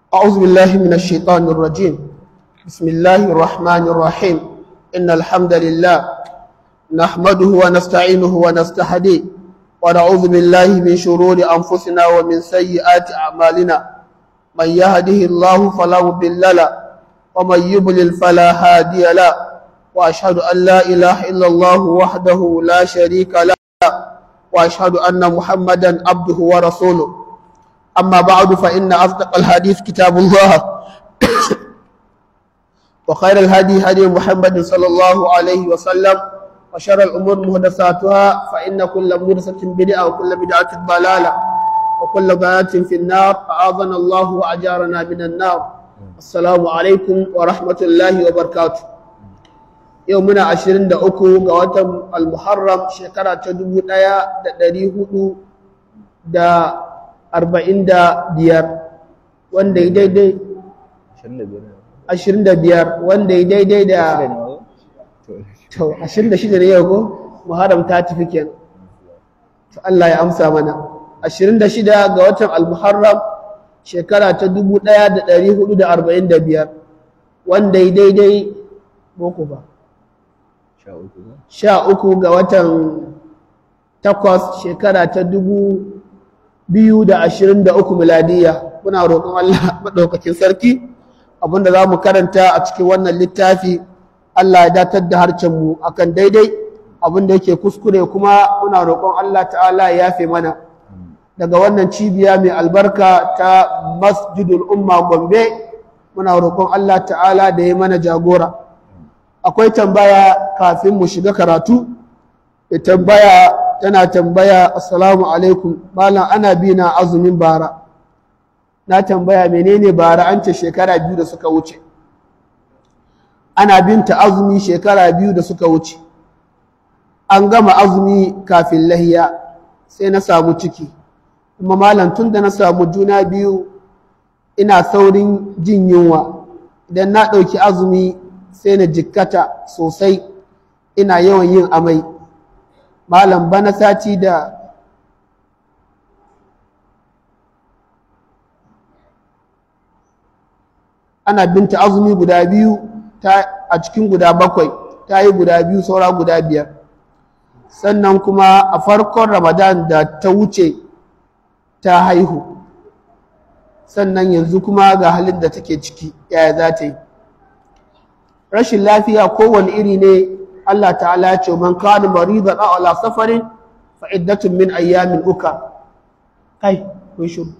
أعوذ بالله من الشيطان الرجيم بسم الله الرحمن الرحيم إن الحمد لله نحمده ونستعينه ونستهديه ونعوذ بالله من شرور أنفسنا ومن سيئات أعمالنا من يهده الله فلا مضل له ومن يضلل فلا هادي له وأشهد أن لا إله إلا الله وحده لا شريك له وأشهد أن محمدا عبده ورسوله أما بعد فإن أصدق الحديث كتاب الله وخير الهدي هدي محمد صلى الله عليه وسلم وشر الأمور محدثاتها فإن كل محدثة بدعة وكل بدعة ضلالة وكل ضلالة في النار أعاذنا الله وأجارنا من النار السلام عليكم ورحمة الله وبركاته يومنا عشرين دا أكو قواتم المحرم شكرا تدبو دايا دا دريه دا arba'in da biyar wanda ya daidai ashirin da biyar wanda ya daidai da to ashirin da shida ne yau ko muharram ta tafi kenan to Allah ya amsa mana ashirin da shida ga watan al-muharram shekara ta dubu ɗaya da ɗari hudu da arba'in da biyar wanda ya daidai boko ba sha uku ga watan takwas shekara ta dubu biyu da ashirin da uku miladiya muna roƙon Allah maɗaukakin sarki abinda za mu karanta a cikin wannan littafi Allah ya datar da harcenmu akan daidai abinda yake kuskure kuma muna roƙon Allah ta'ala ya yafe mana daga wannan cibiya mai albarka ta masjidul umma gombe muna roƙon Allah ta'ala da ya mana jagora akwai tambaya kafin mu shiga karatu da tambaya tana tambaya assalamu alaikum malam ana bi na azumin bara na tambaya menene bara an ce shekara biyu da suka wuce ana binta azumi shekara biyu da suka wuce an gama azumi kafin lahiya sai na samu ciki kuma malam tun da na samu juna biyu ina saurin jin yunwa idan na ɗauki azumi sai na jikkata sosai ina yawan yin amai malam bana sati da ana binta azumi guda biyu a cikin guda bakwai ta yi guda biyu saura guda biyar sannan kuma a farkon ramadan da ta wuce ta haihu sannan yanzu kuma ga halin da take ciki yaya za ta yi rashin lafiya kowane iri ne Allah ta'ala ya ce man kana maridan aw ala safarin fa iddatun min ayyamin uka kai ko shiru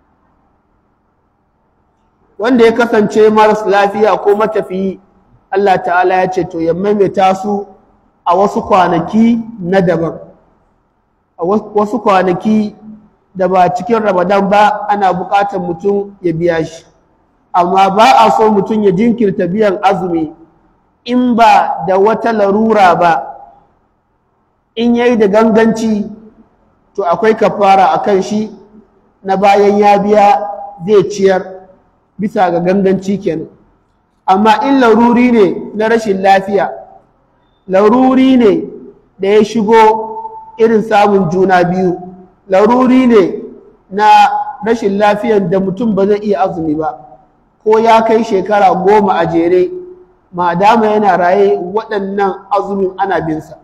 wanda ya kasance maras lafiya ko matafiyi Allah ta'ala ya ce to ya maimaita su a wasu kwanaki na daban a wasu kwanaki da ba cikin ramadan ba ana buƙatar mutum ya biya shi amma ba a so mutum ya jinkirta biyan azumi in ba da wata larura ba in yayi da ganganci to akwai kafara a kan shi na bayan ya biya zai ciyar bisa ga ganganci kenan amma in laruri ne na rashin lafiya laruri ne da ya shigo irin samun juna biyu laruri ne na rashin lafiyar da mutum ba zai iya azumi ba ko ya kai shekara goma a jere madama yana raye waɗannan azumin ana binsa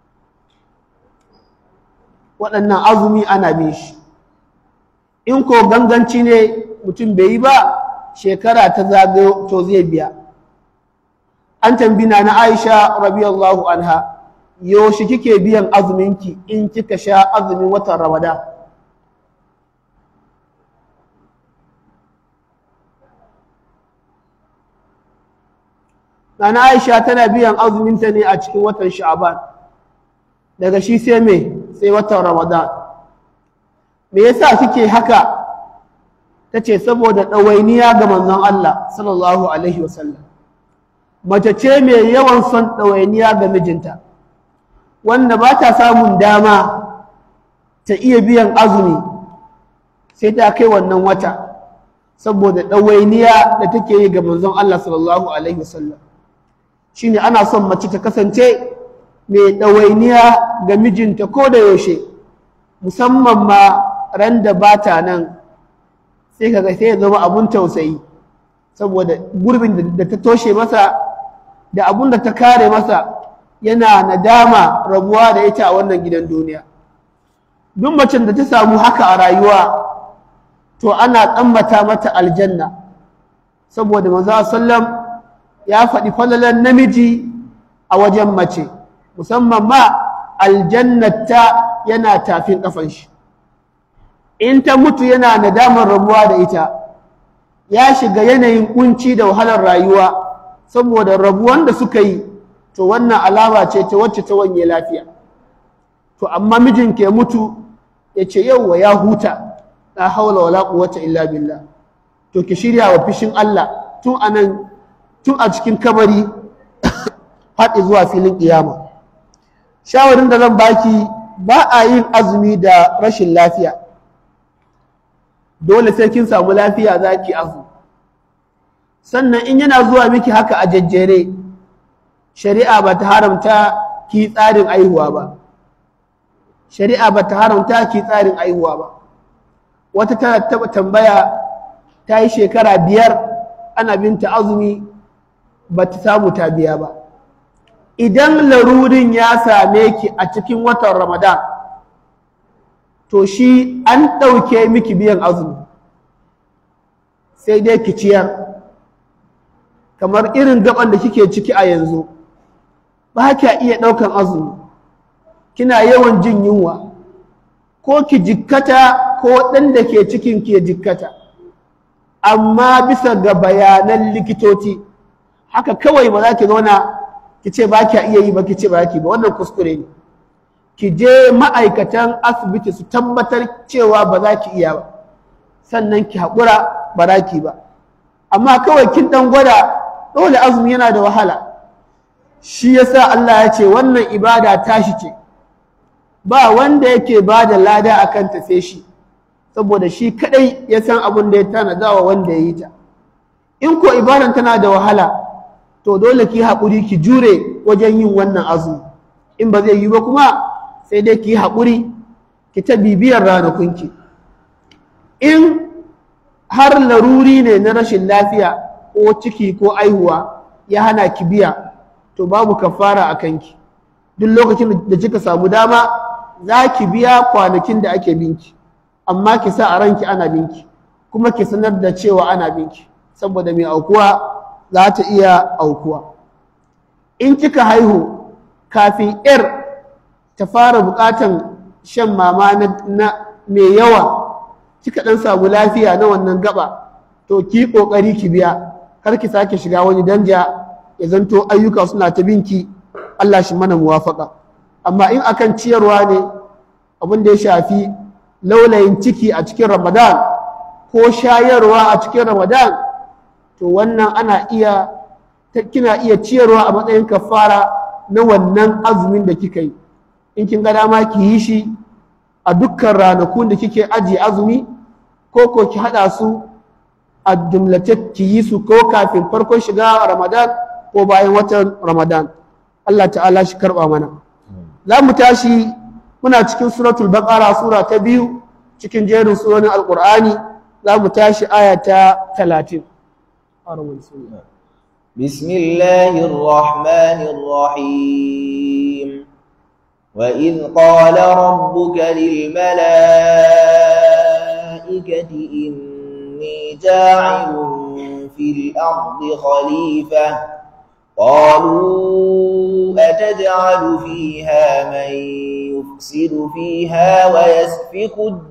waɗannan azumi ana bin shi in ko ganganci ne mutum bai yi ba shekara ta zagayo to zai biya an tambina na aisha rabiyallahu anha yaushe kike biyan azuminki in kika sha azumin watan ramadan Nana Aisha tana biyan azuminta ne a cikin watan Sha'aban. Daga shi sai me sai watan Ramadan. Me yasa kike haka? Tace saboda ɗawainiya ga manzon Allah sallallahu alaihi wasallam. Mace ce mai yawan son ɗawainiya ga mijinta. Wanda ba ta samun dama ta iya biyan azumi sai ta kai wannan wata saboda ɗawainiya da take yi ga manzon Allah sallallahu alaihi wasallam. shine ana son mace ta kasance mai ɗawainiya ga mijinta ko da yaushe musamman ma ran da ba ta nan sai kaga sai ya zama abun tausayi saboda gurbin da ta toshe masa da abun da ta kare masa yana nadama rabuwa da ita a wannan gidan duniya duk macen da ta samu haka a rayuwa to ana tsammata mata aljanna saboda manzo sallam ya faɗi falalan namiji a wajen mace musamman ma aljannata yana tafin kafan shi in ta mutu yana nadamar rabuwa da ita ya shiga yanayin kunci da wahalar rayuwa saboda rabuwan da suka yi to wannan alama ce ta wacce ta wanye lafiya to amma mijin ke mutu ya ce yauwa ya huta la haula wala quwwata illa billah to ki shirya wa fishin Allah tun anan tun a cikin kabari har zuwa filin kiyama shawarin da zan baki ba a yin azumi da rashin lafiya dole sai kin samu lafiya za ki azu sannan in yana zuwa miki haka a jajjere shari'a ba ta haramta ki tsarin aihuwa ba shari'a ba ta haramta ki tsarin aihuwa ba wata tana taba tambaya ta yi shekara biyar ana binta azumi ba ta samu ta biya ba idan larurin ya same ki a cikin watan ramadan to shi an ɗauke miki biyan azumi sai dai ki ciyar kamar irin gaban da kike ciki a yanzu ba kya iya ɗaukan azumi kina yawan jin yunwa ko ki jikkata ko ɗan da ke cikin ke jikkata amma bisa ga bayanan likitoci haka kawai ba za ki zauna ki ce ba kya iya yi ba ki ce ba ki ba wannan kuskure ne ki je ma'aikatan asibiti su tabbatar cewa ba za ki iya ba sannan ki haƙura ba za ki ba amma kawai kin ɗan gwada dole azumi yana da wahala shi yasa Allah ya ce wannan ibada tashi ce ba wanda yake ba da lada a kanta sai shi saboda shi kadai ya san abin da ya tanada wa wanda ya yi ta in ko ibadan tana da wahala to dole ki haƙuri ki jure wajen yin wannan azumi in ba zai yi ba kuma sai dai ki haƙuri ki ta bibiyar ranakunki in har laruri ne na rashin lafiya ko ciki ko aihuwa ya hana ki biya to babu kafara a kanki duk lokacin da kika samu dama za ki biya kwanakin da ake binki amma ki sa a ranki ana binki kuma ki sanar da cewa ana binki saboda mai aukuwa za ta iya aukuwa in kika haihu kafin yar ta fara bukatan shan mama na mai yawa kika dan samu lafiya na wannan gaba to ki kokari ki biya kar ki sake shiga wani danja ya zanto ayyuka suna ta binki Allah shi mana muwafaka amma in akan ciyarwa ne abin da ya shafi laulayin ciki a cikin Ramadan ko shayarwa a cikin Ramadan to wannan ana iya kina iya ciyarwa a matsayin kafara na wannan azumin da kika yi in kin ga dama ki yi shi a dukkan ranakun da kike ajiye azumi ko ko ki hada su a jumlace ki yi su ko kafin farkon shiga Ramadan ko bayan watan Ramadan Allah ta'ala shi karba mana za mu tashi muna cikin suratul baqara sura ta biyu cikin jerin surorin alqur'ani za mu tashi aya ta 30 بسم الله الرحمن الرحيم وإذ قال ربك للملائكة إني جاعل في الأرض خليفة قالوا أتجعل فيها من يفسد فيها ويسفك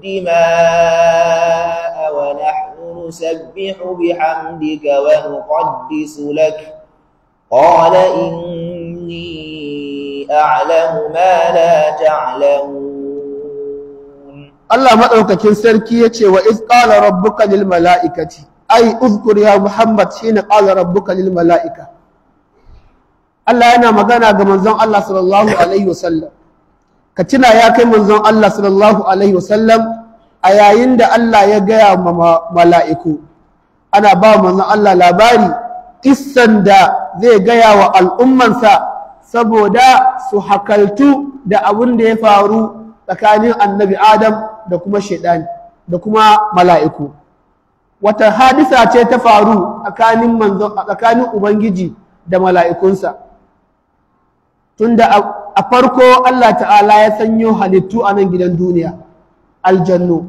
الدماء ونحن نسبح بحمدك ونقدس لك قال إني أعلم ما لا تعلمون Allah maɗaukakin sarki ya ce wa iz qala rabbuka lil mala'ikati ai uzkur ya Muhammad shine qala rabbuka lil mala'ika Allah yana magana ga manzon Allah sallallahu alaihi wasallam ka tuna ya kai manzon Allah sallallahu alaihi wasallam a yayin da Allah ya gaya ma mala'iku ana ba manzon Allah labari kissan da zai gaya wa al'ummansa saboda su hakaltu da abin da ya faru tsakanin annabi Adam da kuma shaidani da kuma mala'iku wata hadisa ce ta faru tsakanin manzon tsakanin ubangiji da mala'ikunsa tunda a farko Allah ta'ala ya sanyo halittu a nan gidan duniya aljannu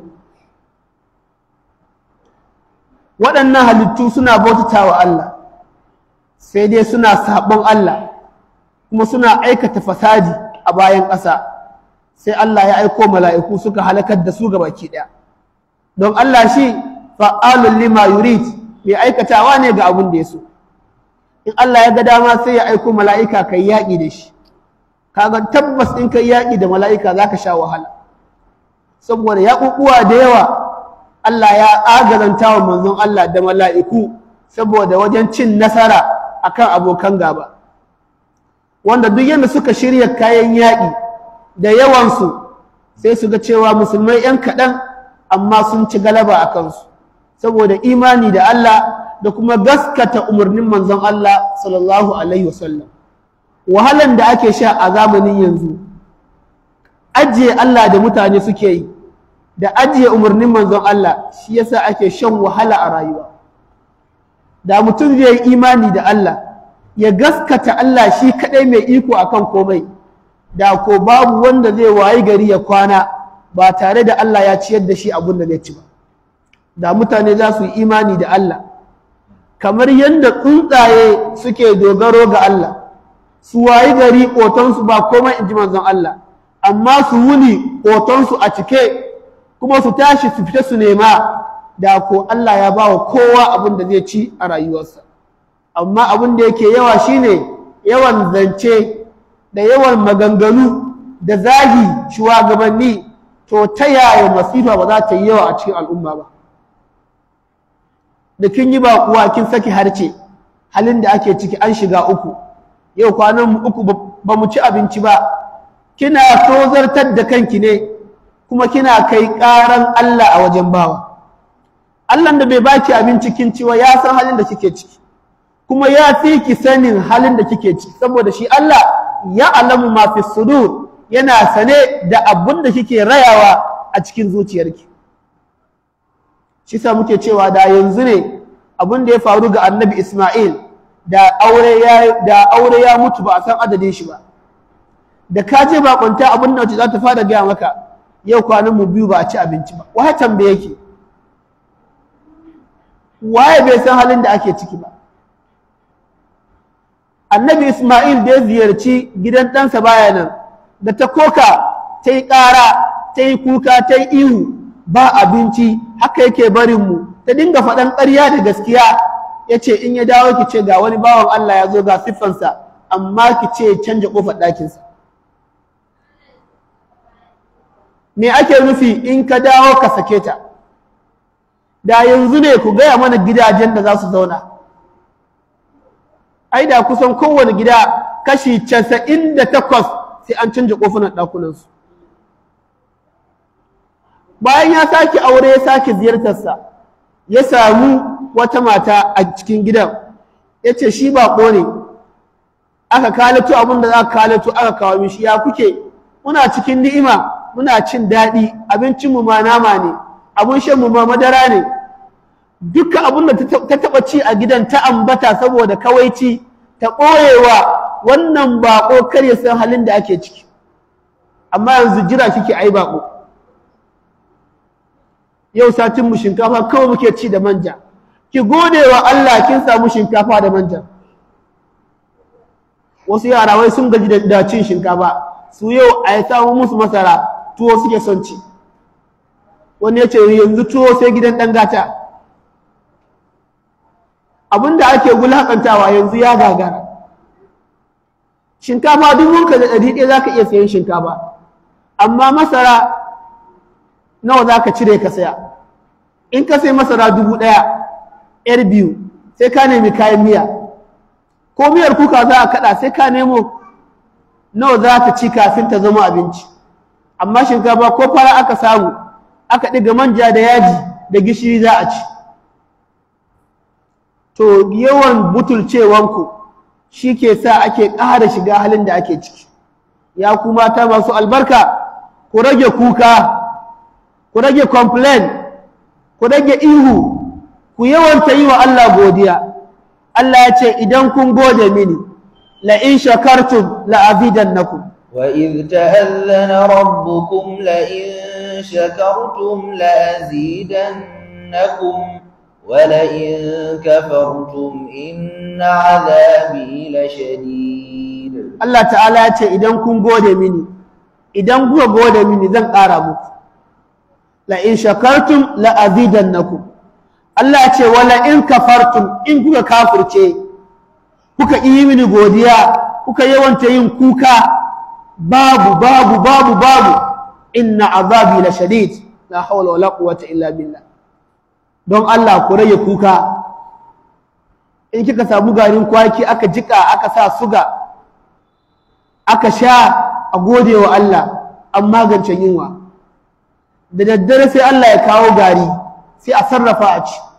waɗannan halittu suna bautata wa Allah sai dai suna saɓon Allah kuma suna aikata fasadi a bayan ƙasa sai Allah ya aiko mala'iku suka halakar da su baki ɗaya don Allah shi fa'alun lima yurid mai aikatawa ne ga abin da ya so in Allah ya ga dama sai ya aiko mala'ika kai yaƙi da shi kaga tabbas in kai yaƙi da mala'ika za ka sha wahala saboda yaƙuƙuwa da yawa Allah ya agazanta wa manzon Allah da mala'iku saboda wajen cin nasara akan abokan gaba wanda duk yadda suka shirya kayan yaƙi da yawansu sai su ga cewa musulmai 'yan kaɗan amma sun ci galaba a kansu saboda imani da Allah da kuma gaskata umarnin manzon Allah sallallahu alaihi wasallam wahalan da ake sha a zamanin yanzu ajiye Allah da mutane suke yi da ajiye umarnin manzon Allah shi yasa ake shan wahala a rayuwa da mutum zai yi imani da Allah ya gaskata Allah shi kadai mai iko akan komai da ko babu wanda zai wayi gari ya kwana ba tare da Allah ya ciyar da shi abin da zai ci ba da mutane za su yi imani da Allah kamar yadda tsuntsaye suke dogaro ga Allah su wayi gari ƙotonsu ba komai in ji manzon Allah amma su wuni ƙotonsu a cike kuma su tashi su fita su nema da ko Allah ya ba wa kowa abin da zai ci a rayuwarsa amma abin da yake yawa shine yawan zance da yawan maganganu da zagi shugabanni to ta yaya masifa ba za ta yi yawa a cikin al'umma ba da kin yi baƙuwa kin saki harce halin da ake ciki an shiga uku yau kwanan uku ba mu ci abinci ba kina tozartar da kanki ne kuma kina kai ƙaran Allah a wajen bawa Allah da bai baki abinci kin ciwa ya san halin da kike ciki kuma ya fi ki sanin halin da kike ciki saboda shi Allah ya alamu ma fi sudur yana sane da abun da kike rayawa a cikin zuciyarki shi sa muke cewa da yanzu ne abun da ya faru ga annabi Ismail da aure ya da aure ya mutu ba a san adadin shi ba da ka je bakunta abin da wace za ta fara gaya maka yau kwanan mu biyu ba a ci abinci ba waye tambaye yake waye bai san halin da ake ciki ba annabi Ismail da ya ziyarci gidan ɗansa baya nan da ta koka ta yi ƙara ta yi kuka ta yi ihu ba abinci haka yake barin mu ta dinga faɗan ƙarya da gaskiya ya ce in ya dawo ki ce ga wani bawan Allah ya zo ga siffansa amma ki ce canja ƙofar ɗakinsa me ake nufi in ka dawo ka sake ta da yanzu ne ku gaya mana gidajen da za su zauna ai da kusan kowane gida kashi casa'in da takwas sai an canja ƙofunan ɗakunansu bayan ya sake aure ya sake ziyartarsa ya samu wata mata a cikin gidan ya ce shi baƙo ne aka kalato abin da za ka kalato aka kawo mishi ya kuke muna cikin ni'ima muna cin daɗi abincinmu ma nama ne abin shanmu ma madara ne dukkan abin da ta taɓa ci a gidan ta ambata saboda kawaici ta ɓoyewa wannan baƙo kar ya san halin da ake ciki amma yanzu jira kike ai baƙo yau satinmu shinkafa kawai muke ci da manja ki gode wa Allah kin samu shinkafa da manja wasu yara wai sun gaji da cin shinkafa su yau a yi samu musu masara tuwo suke son ci wani ya ce yanzu tuwo sai gidan ɗan gata abinda ake wulaƙantawa yanzu ya gagara shinkafa dubunka da ɗari ɗaya za ka iya sayan shinkafa amma masara nawa za ka cire ka saya in ka sai masara dubu ɗaya yar biyu sai ka nemi kayan miya ko miyar kuka za a kaɗa sai ka nemo nawa za ta ci kafin ta zama abinci amma shinkafa ko fara aka samu aka ɗiga manja da yaji da gishiri za a ci to yawan butulcewanku shi ke sa ake ƙara shiga halin da ake ciki ya ku mata masu albarka ku rage kuka ku rage complain ku rage ihu ku yawanta yi wa Allah godiya Allah ya ce idan kun gode mini la in shakartum la azidannakum وإذ تأذن ربكم لئن شكرتم لأزيدنكم ولئن كفرتم إن عذابي لشديد Allah ta'ala ya ce idan kun gode mini idan kuka gode mini zan ƙara muku la in shakartum la azidannakum Allah ya ce wala in kafartum in kuka kafirce kuka yi mini godiya kuka yawanta yin kuka babu babu babu babu inna azabi la shadid la hawla wala quwwata illa billah don Allah ku rage kuka in kika samu garin kwaki aka jika aka sa suga aka sha a gode wa Allah an magance yunwa da daddare sai Allah ya kawo gari sai a sarrafa a ci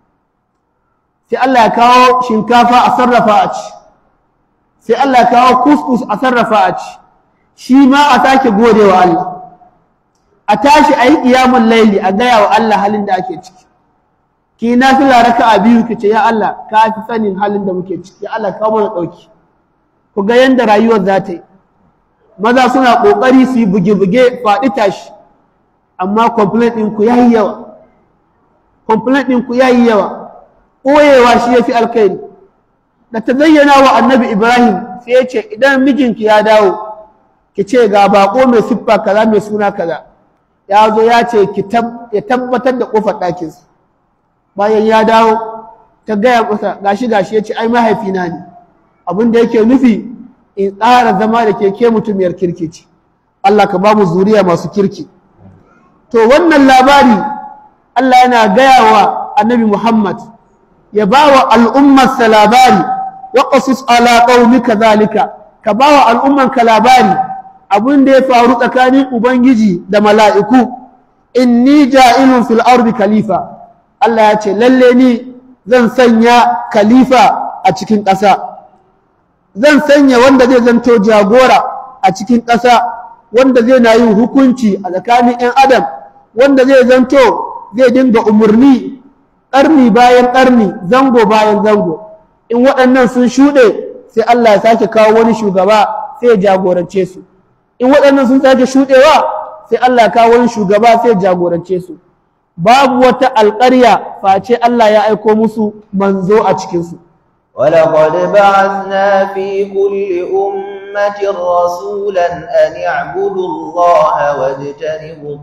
sai Allah ya kawo shinkafa a sarrafa a ci sai Allah ya kawo kuskus a sarrafa a ci shi ma a sake gode wa Allah a tashi a yi ƙiyamun laili a gaya wa Allah halin da ake ciki ki na fi laraka a biyu ki ce ya Allah ka fi sanin halin da muke ciki ya Allah kawo mana ɗauki ku ga yadda rayuwar za ta yi maza suna ƙoƙari su yi buge-buge faɗi tashi amma complaint ɗinku ya yi yawa complaint ɗinku ya yi yawa ɓoyewa shi ya fi alkhairi da ta zayyana wa annabi ibrahim sai ya ce idan mijinki ya dawo ki ce ga baƙo mai siffa kaza mai suna kaza ya zo ya ce ya tabbatar da ƙofar ɗakinsa bayan ya dawo ta gaya masa gashi gashi ya ce ai mahaifina ne abin da yake nufi in tsara zama da keke mutumiyar kirki ce Allah ka ba mu zuriya masu kirki to wannan labari Allah yana gaya wa annabi Muhammad ya ba wa al'ummarsa labari wa qasus ala qaumika zalika ka ba wa al'ummanka labari abin da ya faru tsakanin ubangiji da mala'iku inni ja'ilun fil ardi khalifa Allah ya ce lalle ni zan sanya khalifa a cikin ƙasa zan sanya wanda zai zanto jagora a cikin ƙasa wanda zai na yin hukunci a tsakanin 'yan adam wanda zai zanto zai dinga umarni ƙarni bayan ƙarni zango bayan zango in waɗannan sun shuɗe sai Allah ya sake kawo wani shugaba sai ya jagorance su in waɗannan sun sake shuɗewa sai Allah ya kawo wani shugaba sai ya jagorance su babu wata alƙarya face Allah ya aiko musu manzo a cikinsu ولقد بعثنا في كل أمة رسولا أن اعبدوا الله واجتنبوا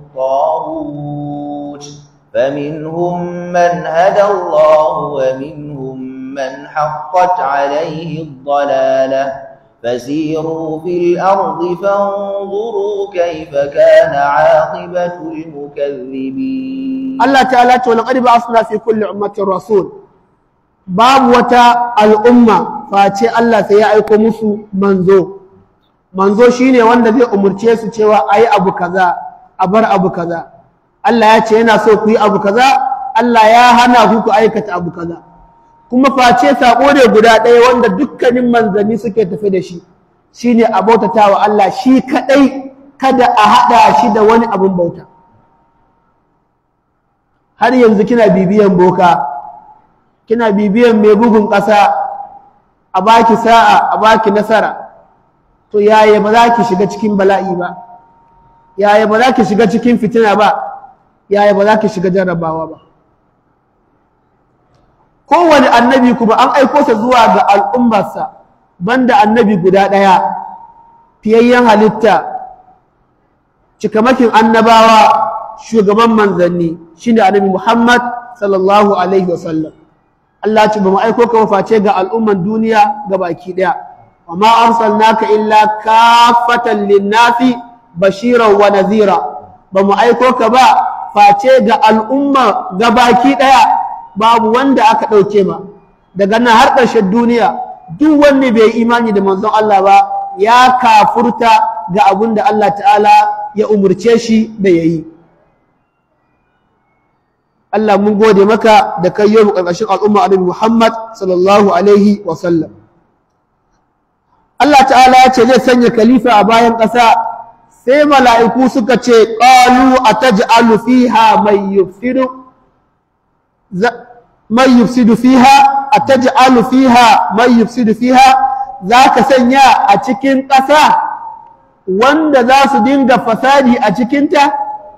الطاغوت فمنهم من هدى الله ومنهم من حقت عليه الضلالة فسيروا في الأرض فانظروا كيف كان عاقبة المكذبين الله تعالى ولقد بعثنا في كل أمة رسول babu wata al'umma face Allah sai ya aiko musu manzo manzo shine wanda zai umurce su cewa ayi abu kaza a bar abu kaza Allah ya ce yana so ku yi abu kaza Allah ya hana ku ku aikata abu kaza kuma face sako ne guda ɗaya wanda dukkanin manzanni suke tafi da shi shine a bautata wa Allah shi kadai kada a haɗa shi da wani abun bauta har yanzu kina bibiyan boka kina bibiyan mai bugun ƙasa a baki sa'a a baki nasara to yaya ba za ki shiga cikin bala'i ba yaya ba za ki shiga cikin fitina ba yaya ba za ki shiga jarrabawa ba kowane annabi kuma an aiko sa zuwa ga al'ummarsa banda annabi guda ɗaya fiyayyen halitta cikamakin annabawa shugaban manzanni shine annabi Muhammad sallallahu alaihi wasallam Allah ce ba mu aiko ka face ga al'umman duniya ga baki daya wa ma arsalnaka illa kafatan linnasi bashiran wa nazira ba mu aiko ka ba face ga al'umma ga baki daya babu wanda aka dauke ma daga nan har ƙarshen duniya duk wanda bai imani da manzon Allah ba ya kafurta ga abin da Allah ta'ala ya umurce shi da yayi Allah mun gode maka da kai yau ƙarƙashin al'umma Annabi Muhammad sallallahu alaihi wa sallam Allah ta'ala ya ce zai sanya khalifa a bayan ƙasa sai mala'iku suka ce qalu ataj'alu fiha may yufsidu man yufsidu fiha ataj'alu fiha man yufsidu fiha zaka sanya a cikin ƙasa wanda za su dinga fasadi a cikinta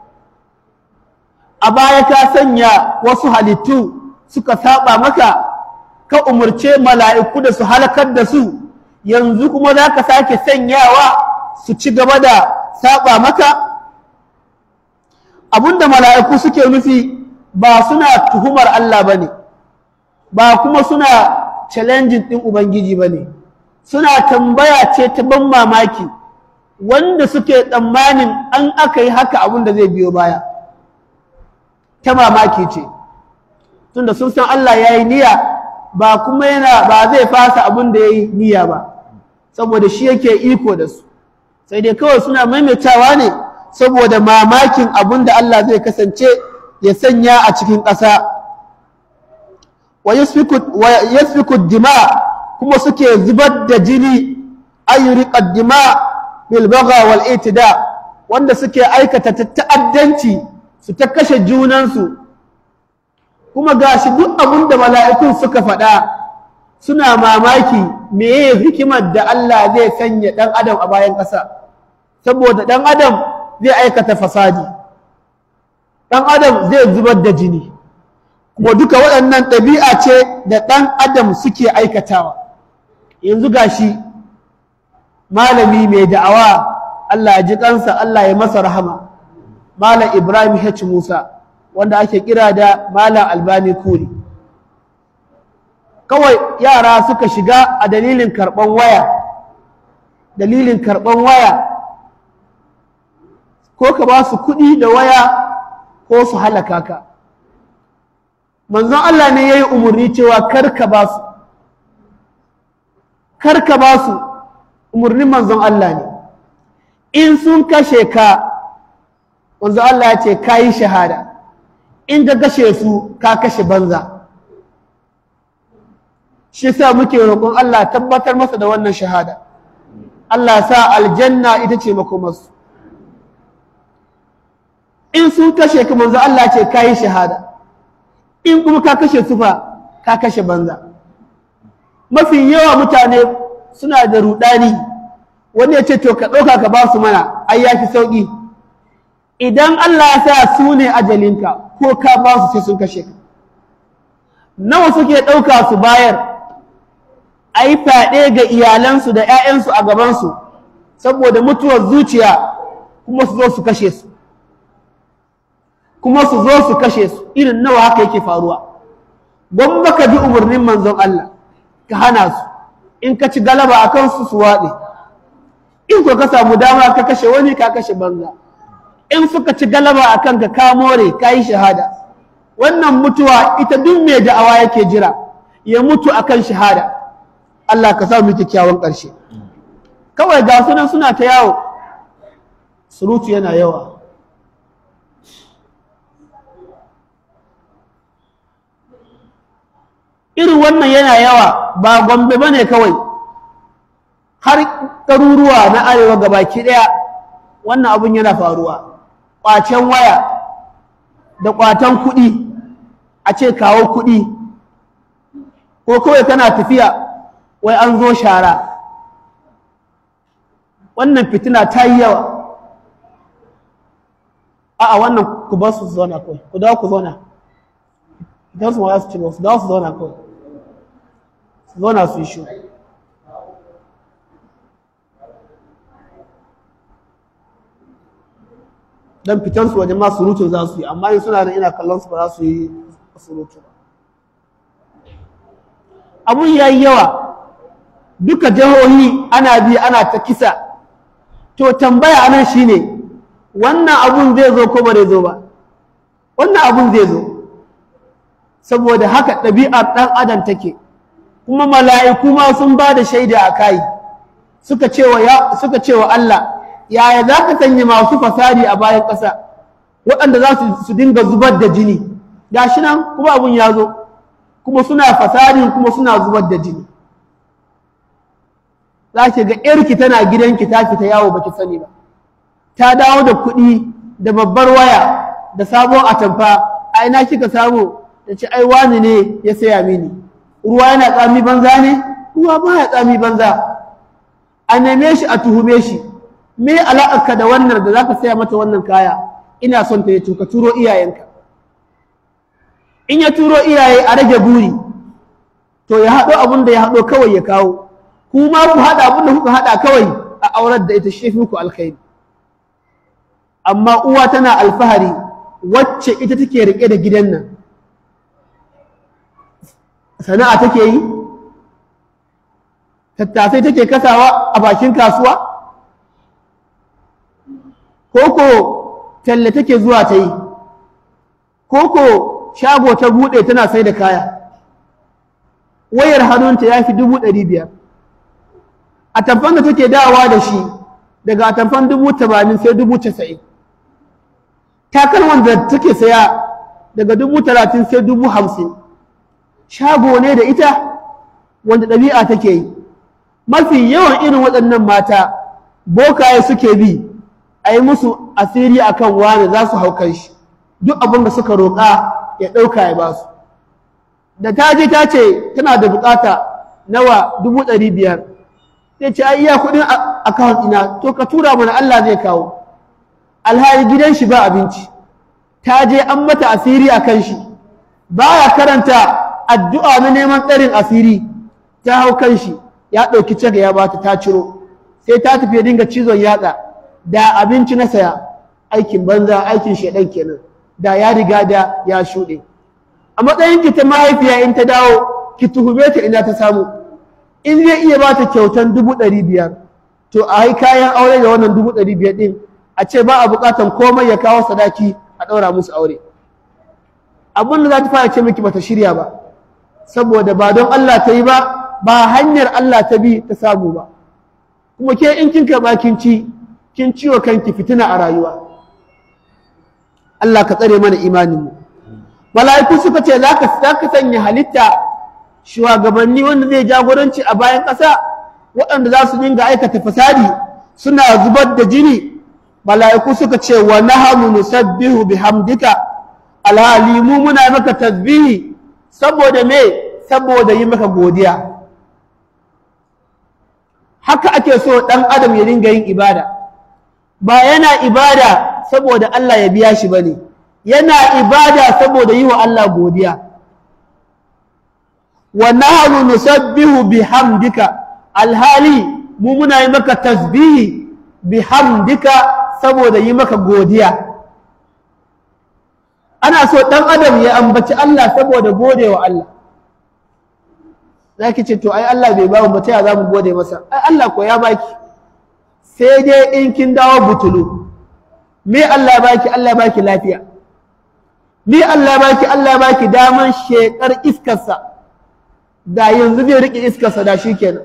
a baya ka sanya wasu halittu suka saba maka ka umurce mala'iku da su halakar da su yanzu kuma za ka sake sanyawa su ci gaba da saba maka abinda mala'iku suke nufi ba suna tuhumar Allah ba ne ba kuma suna challenging ɗin Ubangiji ba ne suna tambaya ce ta ban mamaki wanda suke tsammanin an aka yi haka abin da zai biyo baya ta mamaki ce tunda sun san Allah ya yi niyya ba kuma yana ba zai fasa abin da ya yi niyya ba saboda shi yake iko da su sai dai kawai suna maimaitawa ne saboda mamakin abin da Allah zai kasance ya sanya a cikin ƙasa wa yasfiku dima kuma suke zubar da jini ayyuriqad dima bil bagha wal itida wanda suke aikata ta'addanci su ta kashe junansu kuma gashi duk abin da mala'ikun suka faɗa suna mamaki meye hikimar da Allah zai sanya ɗan adam a bayan ƙasa saboda ɗan adam zai aikata fasadi ɗan adam zai zubar da jini kuma duka waɗannan ɗabi'a ce da ɗan adam suke aikatawa yanzu gashi malami mai da'awa Allah ya ji kansa Allah ya masa rahama malam Ibrahim H Musa wanda ake kira da malam Albani Kuri kawai yara suka shiga a dalilin karɓan waya dalilin karɓan waya ko ka ba su kuɗi da waya ko su halaka ka manzon Allah ne ya yi umarni cewa kar ka ba su kar ka ba su umarnin manzon Allah ne in sun kashe ka manzon Allah ya ce ka yi shahada in ka kashe su ka kashe banza shi sa muke roƙon Allah tabbatar masa da wannan shahada Allah sa aljanna ita ce makomarsu in sun kashe ka manzo Allah ce ka yi shahada in kuma ka kashe su fa ka kashe banza mafi yawa mutane suna da rudani wani ya ce to ka ɗauka ka ba su mana ai ya fi sauƙi idan Allah ya sa su ne ajalinka ko ka ba su sai sun kashe ka nawa suke ɗauka su bayar a yi fyaɗe ga iyalansu da 'ya'yansu a gabansu saboda mutuwar zuciya kuma su zo su kashe su kuma su zo su kashe su irin nawa haka yake faruwa gwamma ka bi umarnin manzon Allah ka hana su in ka ci galaba a kansu su waɗe in ko ka samu dama ka kashe wani ka kashe banza in suka ci galaba a kanka ka more ka yi shahada wannan mutuwa ita duk mai da'awa yake jira ya mutu akan shahada Allah ka sa mu kyakkyawan ƙarshe kawai ga sunan suna ta yawo surutu yana yawa irin wannan yana yawa ba gombe ba ne kawai har ɗaruruwa na arewa gabaki ɗaya wannan abin yana faruwa ƙwacen waya da ƙwatan kuɗi a ce kawo kuɗi ko kawai kana tafiya wai an zo shara wannan fitina ta yi yawa a'a wannan ku ba su zauna kawai ku dawo ku zauna idan su ma su ci ba su dawo su zauna kawai su zauna su yi shi dan fitan su wajen ma surutu za su yi amma in suna da ina kallon su ba za su yi surutu ba abun ya yi yawa duka jihohi ana bi ana ta kisa to tambaya anan shine wannan abun zai zo ko ba zai zo ba wannan abun zai zo saboda haka ɗabi'ar ɗan adam take kuma mala'iku ma sun ba da shaida a kai suka cewa suka cewa Allah yaya za ka sanya masu fasadi a bayan ƙasa waɗanda za su dinga zubar da jini gashi nan kuma abun ya zo kuma suna fasadin kuma suna zubar da jini za ki ga ‘yarki tana gidanki ta fita yawo baki sani ba ta dawo da kuɗi da babbar waya da sabon atamfa a ina kika samu ta ce ai wani ne ya saya mini ruwa yana tsami banza ne ruwa ba ya tsami banza a neme shi a tuhume shi me alaƙarka da wannan da za ka saya mata wannan kaya ina son ta yi ka turo iyayenka in ya turo iyaye a rage buri to ya haɗo abin da ya haɗo kawai ya kawo kuma ku haɗa abin da kuka haɗa kawai a aurar da ita shi ku alkhairi amma uwa tana alfahari wacce ita take riƙe da gidan nan sana'a take yi tattasai take kasawa a bakin kasuwa koko talle take zuwa ta yi koko shago ta buɗe tana sai da kaya wayar hannunta ya fi dubu ɗari biyar a tamfan da take dawa da shi daga a tamfan dubu tamanin sai dubu casa'in takalman da take saya daga dubu talatin sai dubu hamsin shago ne da ita wanda ɗabi'a take yi mafi yawan irin waɗannan mata bokaye suke bi a yi musu asiri akan wani za su hau kan shi duk abin da suka roƙa ya ɗauka ya ba su da ta je ta ce tana da buƙata nawa dubu ɗari biyar sai ce ai iya kuɗin akawun ina to ka tura mana Allah zai kawo alhali gidan shi ba abinci ta je an mata asiri a kan shi baya karanta addu'a na neman tsarin asiri ta hau kan shi ya ɗauki caka ya bata ta ciro sai ta tafi ya dinga cizon yatsa da abinci na saya aikin banza aikin shaidan kenan da ya riga da ya shuɗe a matsayin ki ta mahaifiya in ta dawo ki tuhume ta ina ta samu in zai iya ba ta kyautan dubu ɗari biyar to a yi kayan aure da wannan dubu ɗari biyar ɗin a ce ba a buƙatan komai ya kawo sadaki a ɗaura musu aure abin da za ta fara ce miki bata shirya ba saboda ba don Allah ta yi ba ba hanyar Allah ta bi ta samu ba kuma ke in kin karɓa kin ci kin ciwo kanki fitina a rayuwa Allah ka tsare mana imaninmu mala'iku suka ce za ka sanya halitta shugabanni wanda zai jagoranci a bayan ƙasa waɗanda za su dinga aikata fasadi suna zubar da jini mala'iku suka ce wa nahanu nusabbihu bihamdika alhali mu muna maka tasbihi saboda me saboda yi maka godiya haka ake so ɗan adam ya dinga yin ibada ba yana ibada saboda Allah ya biya shi bane yana ibada saboda yi wa Allah godiya wa nahnu nusabbihu bihamdika alhali mu muna yi maka tasbihi bihamdika saboda yi maka godiya ana so ɗan adam ya ambaci Allah saboda gode wa Allah zaki ce to ai Allah bai bamu ba ta za mu gode masa ai Allah ko ya baki sai dai in kin dawo butulu me Allah ya baki Allah ya baki lafiya me Allah ya baki Allah ya baki daman shekar iskarsa da yanzu zai rike iskarsa da shi kenan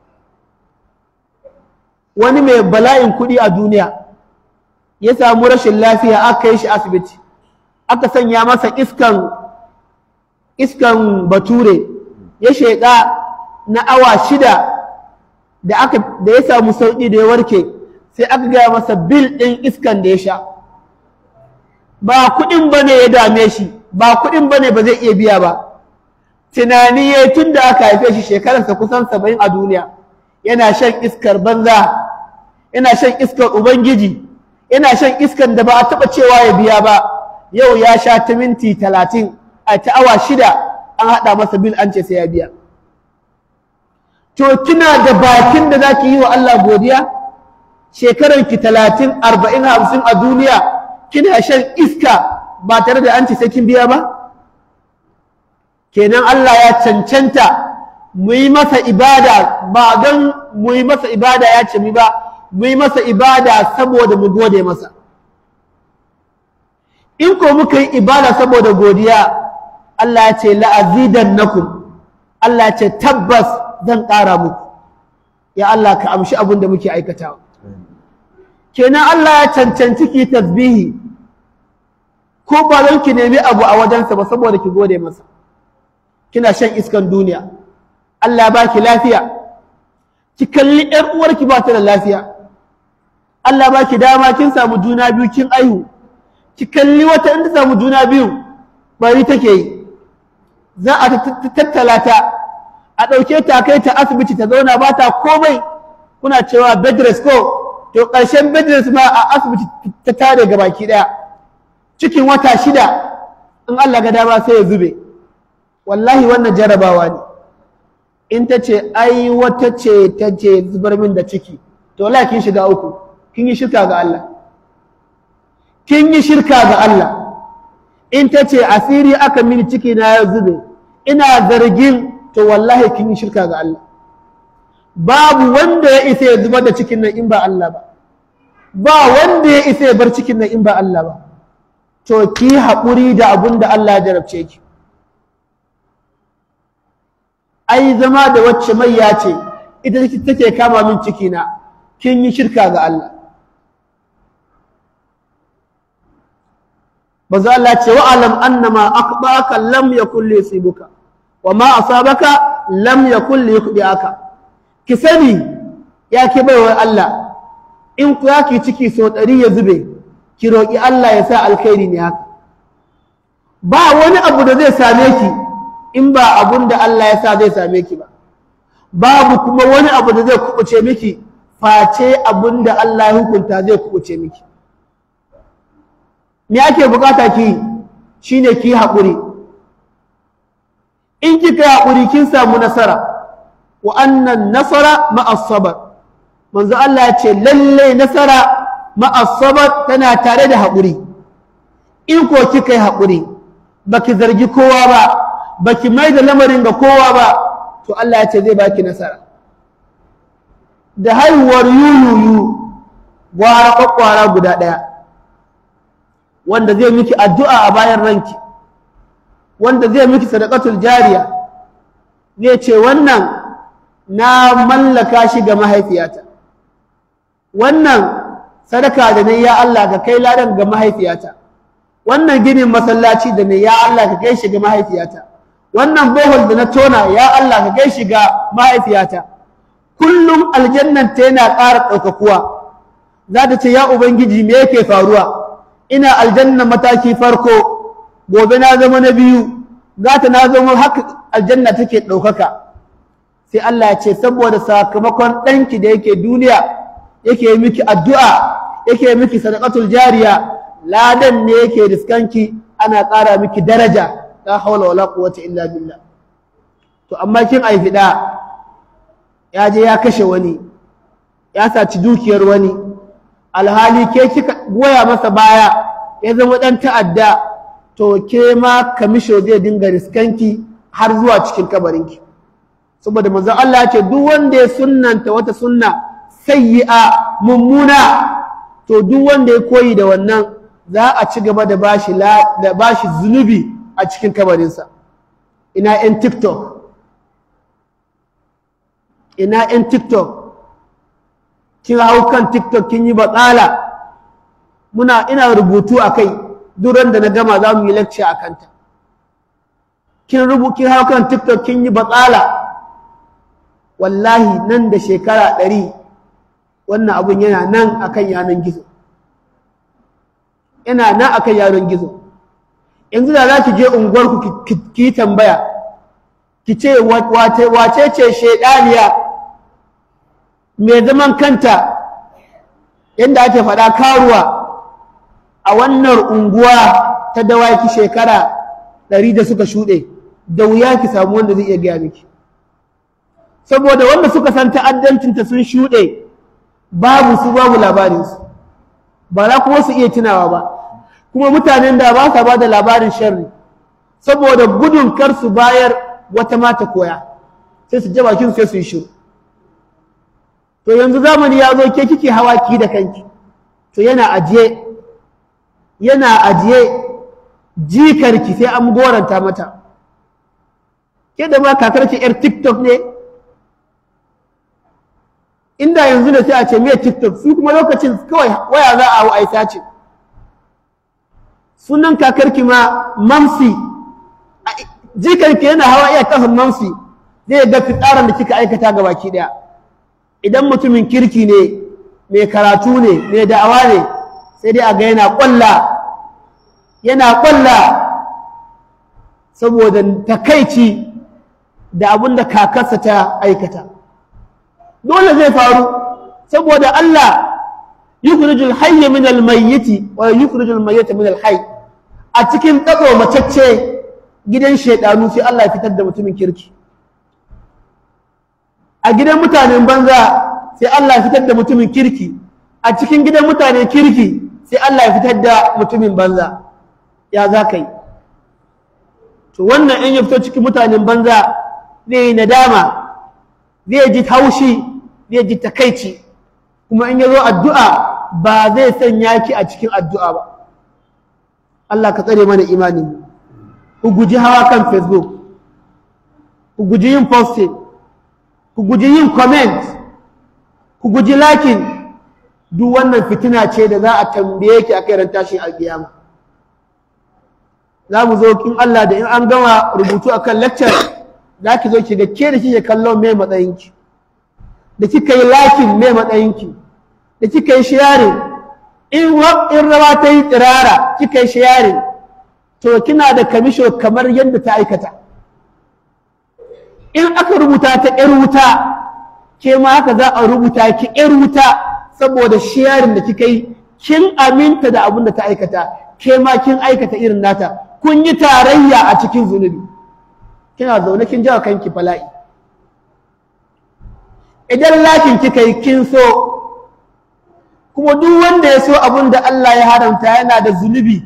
wani mai bala'in kuɗi a duniya ya samu rashin lafiya aka yi shi asibiti aka sanya masa iskan iskan bature ya sheƙa na awa shida da aka da ya samu sauƙi da ya warke sai aka gaya masa bil ɗin iskan da ya sha ba kuɗin ba ne ya dame shi ba kuɗin ba ne ba zai iya biya ba tunani ya tun da aka haife shi shekararsa kusan saba'in a duniya yana shan iskar banza yana shan iskar ubangiji yana shan iskar da ba a taɓa cewa ya biya ba yau ya sha ta minti talatin a ta awa shida an haɗa masa bil an ce sai ya biya to kina da bakin da za ki yi wa Allah godiya shekarar ki talatin arba'in hamsin a duniya kina shan iska ba tare da an ce sai kin biya ba kenan Allah ya cancanta mu yi masa ibada ba don mu yi masa ibada ya ce mu ba mu yi masa ibada saboda mu gode masa in ko muka yi ibada saboda godiya Allah ya ce la'azidannakum Allah ya ce tabbas zan ƙara muku ya Allah ka amshi abin da muke aikatawa kenan Allah ya cancanci ki tasbihi ko ba don ki nemi abu a wajensa ba saboda ki gode masa kina shan iskan duniya Allah ya baki lafiya ki kalli ƴar uwarki ba ta da lafiya Allah ya baki dama kin samu juna biyu kin aihu ki kalli wata in ta samu juna biyu bari take yi za a tattala ta a ɗauke ta kai ta asibiti ta zauna ba ta komai kuna cewa bed rest ko to ƙarshen bed rest ma a asibiti ta tare ga baki ɗaya cikin wata shida in Allah ga dama sai ya zube wallahi wannan jarabawa ne in ta ce ai wata ce ta ce zubar min da ciki to wallahi kin shiga uku kin yi shirka ga Allah kin yi shirka ga Allah in ta ce asiri aka mini ciki na ya zube ina zargin to wallahi kin yi shirka ga Allah babu wanda ya isa ya zubar da cikin nan in ba Allah ba ba wanda ya isa ya bar cikin nan in ba Allah ba to ki haƙuri da abun da Allah ya jarabce ki ai zama da wacce mai ya ce ita take kama min ciki na kin yi shirka ga Allah bazu Allah ce wa alam annama aqbaka lam yakul li yusibuka wa ma asabaka lam yakul li yukhdiaka ki sani ya ki baiwa Allah in ku yaki ciki so ɗari ya zube ki roƙi Allah ya sa alkhairi ne haka ba wani abu da zai same ki in ba abun da Allah ya sa zai same ki ba babu kuma wani abu da zai kubuce miki face abun da Allah ya hukunta zai kubuce miki me ake bukata ki shine ki haƙuri in kika yi haƙuri kin samu nasara wa annan nasara ma'as sabr manzo Allah ya ce lalle nasara ma'as sabr tana tare da haƙuri in ko kika yi haƙuri baki zargi kowa ba baki mai da lamarin ga kowa ba to Allah ya ce zai baki nasara da haihuwar yuyuyu gwara kwakwara guda ɗaya wanda zai miki addu'a a bayan ranki wanda zai miki sadaqatul jariya zai ce wannan na mallaka shi ga mahaifiyata wannan sadaka da ne ya Allah ka kai ladan ga mahaifiyata wannan ginin masallaci da ne ya Allah ka kai shi ga mahaifiyata wannan bohol da na tona ya Allah ka kai shi ga mahaifiyata kullum aljannan ta yana ƙara ɗaukakuwa za ta ce ya ubangiji me yake faruwa ina aljanna mataki farko gobe na zama na biyu gata na zama haka aljanna take ɗaukaka sai Allah ya ce saboda sakamakon ɗanki da yake duniya yake miki addu'a yake miki sadaqatul jariya ladan ne yake riskanki ana ƙara miki daraja la hawla wala quwwata illa billah to amma kin aifi da ya je ya kashe wani ya saci dukiyar wani alhali ke kika goya masa baya ya zama dan ta'adda to ke ma kamisho zai dinga riskanki har zuwa cikin kabarinki saboda manzon Allah ya ce duk wanda ya sunnanta wata sunna sayyi'a mummuna to duk wanda ya koyi da wannan za a ci gaba da bashi da bashi zunubi a cikin kabarinsa ina yan tiktok ina yan tiktok kin hau kan tiktok kin yi batsala muna ina rubutu a kai duran da na gama za mu yi lecture a kanta kin rubu kin hau kan tiktok kin yi batsala wallahi nan da shekara ɗari wannan abun yana nan akan yanan gizo yana nan akan yanan gizo yanzu da za ki je unguwarku ki tambaya ki ce wace ce shaidaniya mai zaman kanta yadda ake faɗa karuwa a wannan unguwa ta dawaki shekara ɗari da suka shuɗe da wuya ki samu wanda zai iya gaya miki saboda wanda suka san ta'addancinta sun shuɗe babu su babu labarinsu ba za kuma su iya tunawa ba kuma mutanen da ba sa ba da labarin sharri saboda gudun kar su bayar wata mata koya sai su je bakin sai su yi shiru to yanzu zamani ya zo ke kike hawa ki da kanki to yana ajiye yana ajiye jikarki sai an goranta mata ke da ma kakarki yar tiktok ne inda yanzu da sai a ce me tiktok su kuma lokacin kawai waya za a hau aisa ce sunan kakarki ma mamsi jikarki yana hawa iya kafin mamsi zai ga fitsarin da kika aikata ga baki daya idan mutumin kirki ne mai karatu ne mai da'awa ne sai dai a ga yana kwalla yana kwalla saboda takaici da abin da kakarsa ta aikata dole zai faru saboda Allah yukhrijul hayya min al-mayyiti wa yukhrijul mayyita min al-hayy a cikin tsako macacce gidan shaidanu sai Allah ya fitar da mutumin kirki a gidan mutanen banza sai Allah ya fitar da mutumin kirki a cikin gidan mutanen kirki sai Allah ya fitar da mutumin banza ya za ka yi to wannan in ya fito cikin mutanen banza zai yi nadama zai ji haushi zai ji takaici kuma in ya zo addu'a ba zai sanya ki a cikin addu'a ba Allah ka tsare mana imani ku guji hawa kan facebook ku guji yin posting ku guji yin comment ku guji lakin duk wannan fitina ce da za a tambaye ki a kai ran tashin alkiyama za mu zo kin Allah da in an gama rubutu akan lecture za ki zo ki ga ke da kike kallon mai matsayinki da kika yi lakin mai matsayinki da kika yi sharing in in rawa ta yi tsirara kika yi sharing to kina da kamisho kamar yadda ta aikata in aka rubuta ta ƴar wuta ke ma haka za a rubuta ki ƴar wuta saboda sharing da kika yi kin aminta da abin da ta aikata ke ma kin aikata irin nata kun yi tarayya a cikin zunubi kina zaune kin jawa kanki bala'i idan lakin kika yi kin so kuma duk wanda ya so abin da Allah ya haramta yana da zunubi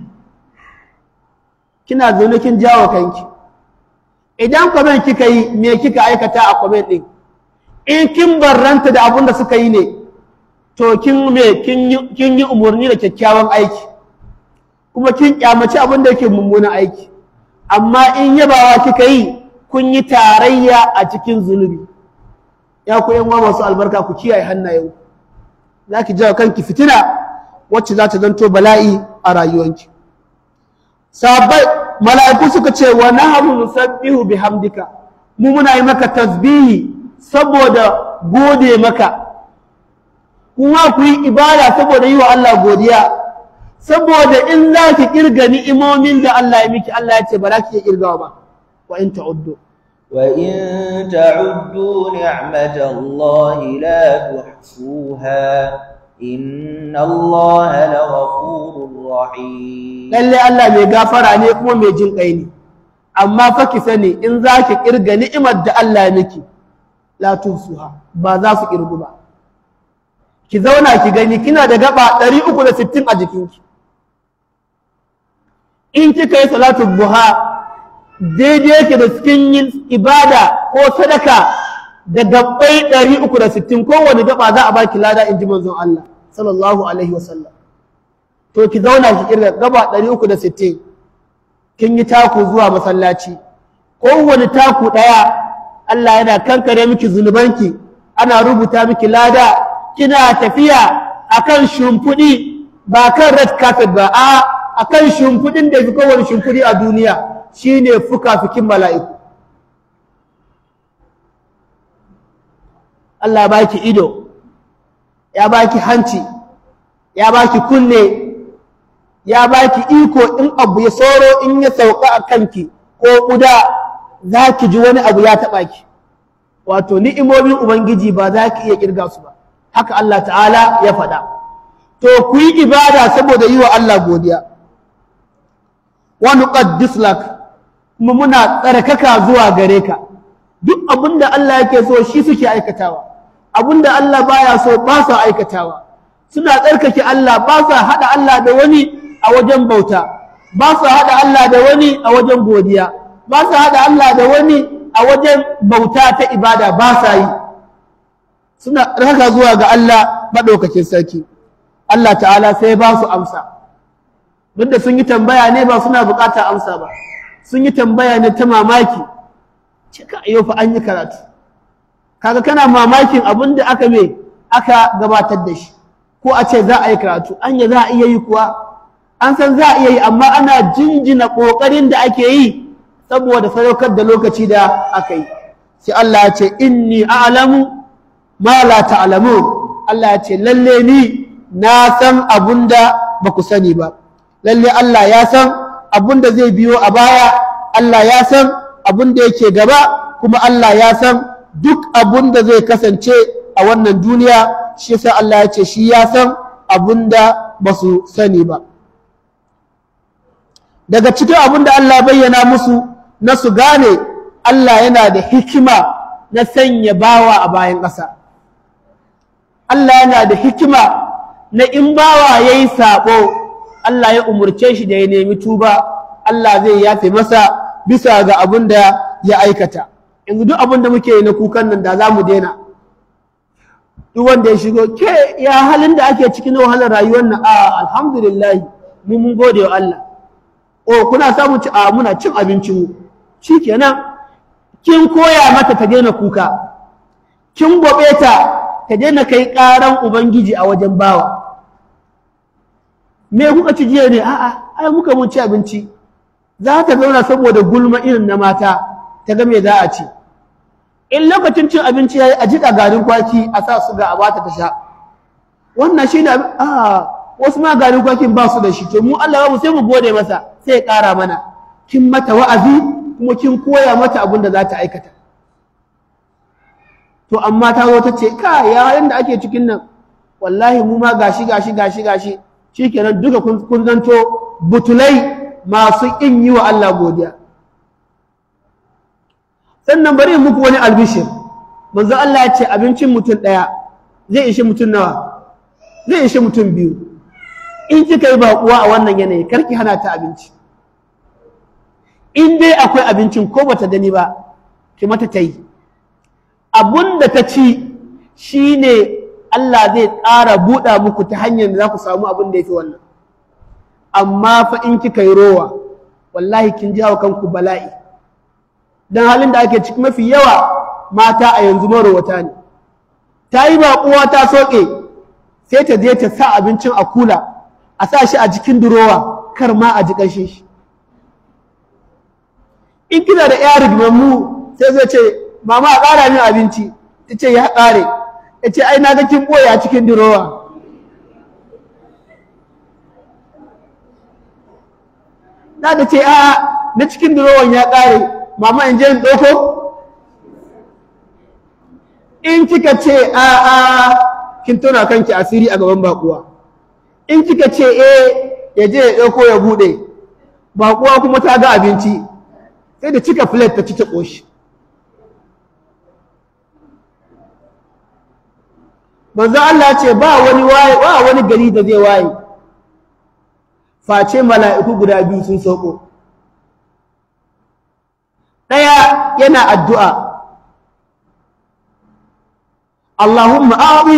kina zaune kin jawo kanki idan comment kika yi me kika aikata a comment din in kin barranta da abin da suka yi ne to kin me kin yi umarni da kyakkyawan aiki kuma kin kyamaci abin da yake mummunan aiki amma in yabawa kika yi kun yi tarayya a cikin zunubi ya ku yan masu albarka ku kiyaye hannayen za ki jawo kanki fitina wacce za ta zanto bala'i a rayuwanki sabai mala'iku suka ce wa nahnu nusabbihu bihamdika mu muna yi maka tasbihi saboda gode maka kuma ku yi ibada saboda yi wa Allah godiya saboda in za ki kirga ni'imomin da Allah ya miki Allah ya ce ba za ki iya kirgawa ba wa in ta'uddu وإن تعدوا نعمة الله لا تحصوها إن الله لغفور رحيم lalle Allah mai gafara ne kuma mai jin kai ne amma fa ki sani in za ki kirga ni'imar da Allah ya miki la tuhsuha ba za su kirgu ba ki zauna ki gani kina da gaba 360 a jikinki in kika yi salatu buha daidai yake da cikin yin ibada ko sadaka da gabbai 360 kowane gaba za a baki lada in ji manzon Allah sallallahu alaihi wasallam to ki zauna ki kirga gaba 360 kin yi taku zuwa masallaci kowane taku daya Allah yana kankare miki zunubanki ana rubuta miki lada kina tafiya akan shimfiɗi ba kan red carpet ba a akan shimfiɗin da fi kowane shimfiɗi a duniya shine fuka-fikin mala'iku Allah baki ido ya baki hanci ya baki kunne ya baki iko in abu ya soro in ya sauka a kanki ko ƙuda za ki ji wani abu ya taɓa ki wato ni'imomin ubangiji ba za ki iya ƙirga su ba haka Allah ta'ala ya faɗa to ku yi ibada saboda yi wa Allah godiya wa nuqaddis lak kuma muna tsarkaka zuwa gare ka duk abinda Allah yake so shi suke aikatawa abinda Allah baya so ba su aikatawa suna tsarkake Allah ba su haɗa Allah da wani a wajen bauta ba su haɗa Allah da wani a wajen godiya ba su haɗa Allah da wani a wajen bauta ta ibada ba sa yi suna raka zuwa ga Allah maɗaukakin sarki Allah ta'ala sai ba su amsa duk da sun yi tambaya ne ba suna buƙatar amsa ba sun yi tambaya ne ta mamaki cika yau fa an yi karatu kaga kana mamakin abin da aka me aka gabatar da shi ko a ce za a yi karatu anya za a iya yi kuwa an san za a iya yi amma ana jinjina ƙoƙarin da ake yi saboda sadaukar da lokaci da aka yi sai Allah ya ce inni a'lamu ma la ta'lamun Allah ya ce lalle ni na san abunda ba ku sani ba lalle Allah ya san abunda zai biyo a baya Allah ya san abin da yake gaba kuma Allah ya san duk abin da zai kasance a wannan duniya shi yasa Allah ya ce shi ya san abin da ba su sani ba daga cikin abin da Allah bayyana musu na su gane Allah yana da hikima na sanya bawa a bayan ƙasa Allah yana da hikima na in bawa ya yi saɓo Allah ya umurce shi da ya nemi tuba Allah zai yafe masa bisa ga abin da ya aikata yanzu duk abin da muke yi na kukan nan da za mu daina duk wanda ya shigo ke ya halin da ake cikin wahalar rayuwar nan a alhamdulillah mu mun gode wa Allah o kuna samun ci a muna cin abincin mu shikenan kin koya mata ta daina kuka kin gobe ta ta daina kai karan ubangiji a wajen bawa me kuka ci jiya ne a'a ai muka mun ci abinci za ta zauna saboda gulma irin na mata ta ga me za a ci in lokacin cin abinci yayi a jika garin kwaki a sa su ga a bata ta sha wannan shi da a wasu ma garin kwakin ba su da shi to mu Allah mu sai mu gode masa sai ya ƙara mana kin mata wa'azi kuma kin koya mata abin da za ta aikata to amma ta zo ta ce ka yayin da ake cikin nan wallahi mu ma gashi gashi gashi gashi shikenan duka kun zanto butulai masu ƙin yi wa Allah godiya sannan bari muku wani albishir manzo Allah ya ce abincin mutum ɗaya zai ishe mutum nawa zai ishe mutum biyu in kika yi baƙuwa a wannan yanayi karki hana ta abinci in dai akwai abincin ko bata gani ba ki mata ta yi abun da ta ci shine Allah zai ƙara buɗa muku ta hanyar da za ku samu abin da ya fi wannan amma fa in kika yi rowa wallahi kin jawo kanku bala'i dan halin da ake ciki mafi yawa mata a yanzu marowata ne ta yi baƙuwa ta soke sai ta je ta sa abincin a kula a sa shi a jikin durowa kar ma a ji ƙanshin shi in kina da ya rigmammu sai zai ce mama a ƙara min abinci ta ce ya ƙare ya ce ai na ga kin ɓoye a cikin durowa za ta ce a na cikin durowan ya ƙare mama in je in ɗauko in kika ce a a kin tona kanki asiri a gaban bakuwa in kika ce eh ya je ya ɗauko ya buɗe bakuwa kuma ta ga abinci sai da cika filet ta ci ta ƙoshi manzo Allah ce ba wani waye ba wani gari da zai waye face mala'iku guda biyu sun sauko ɗaya yana addu'a Allahumma a'ti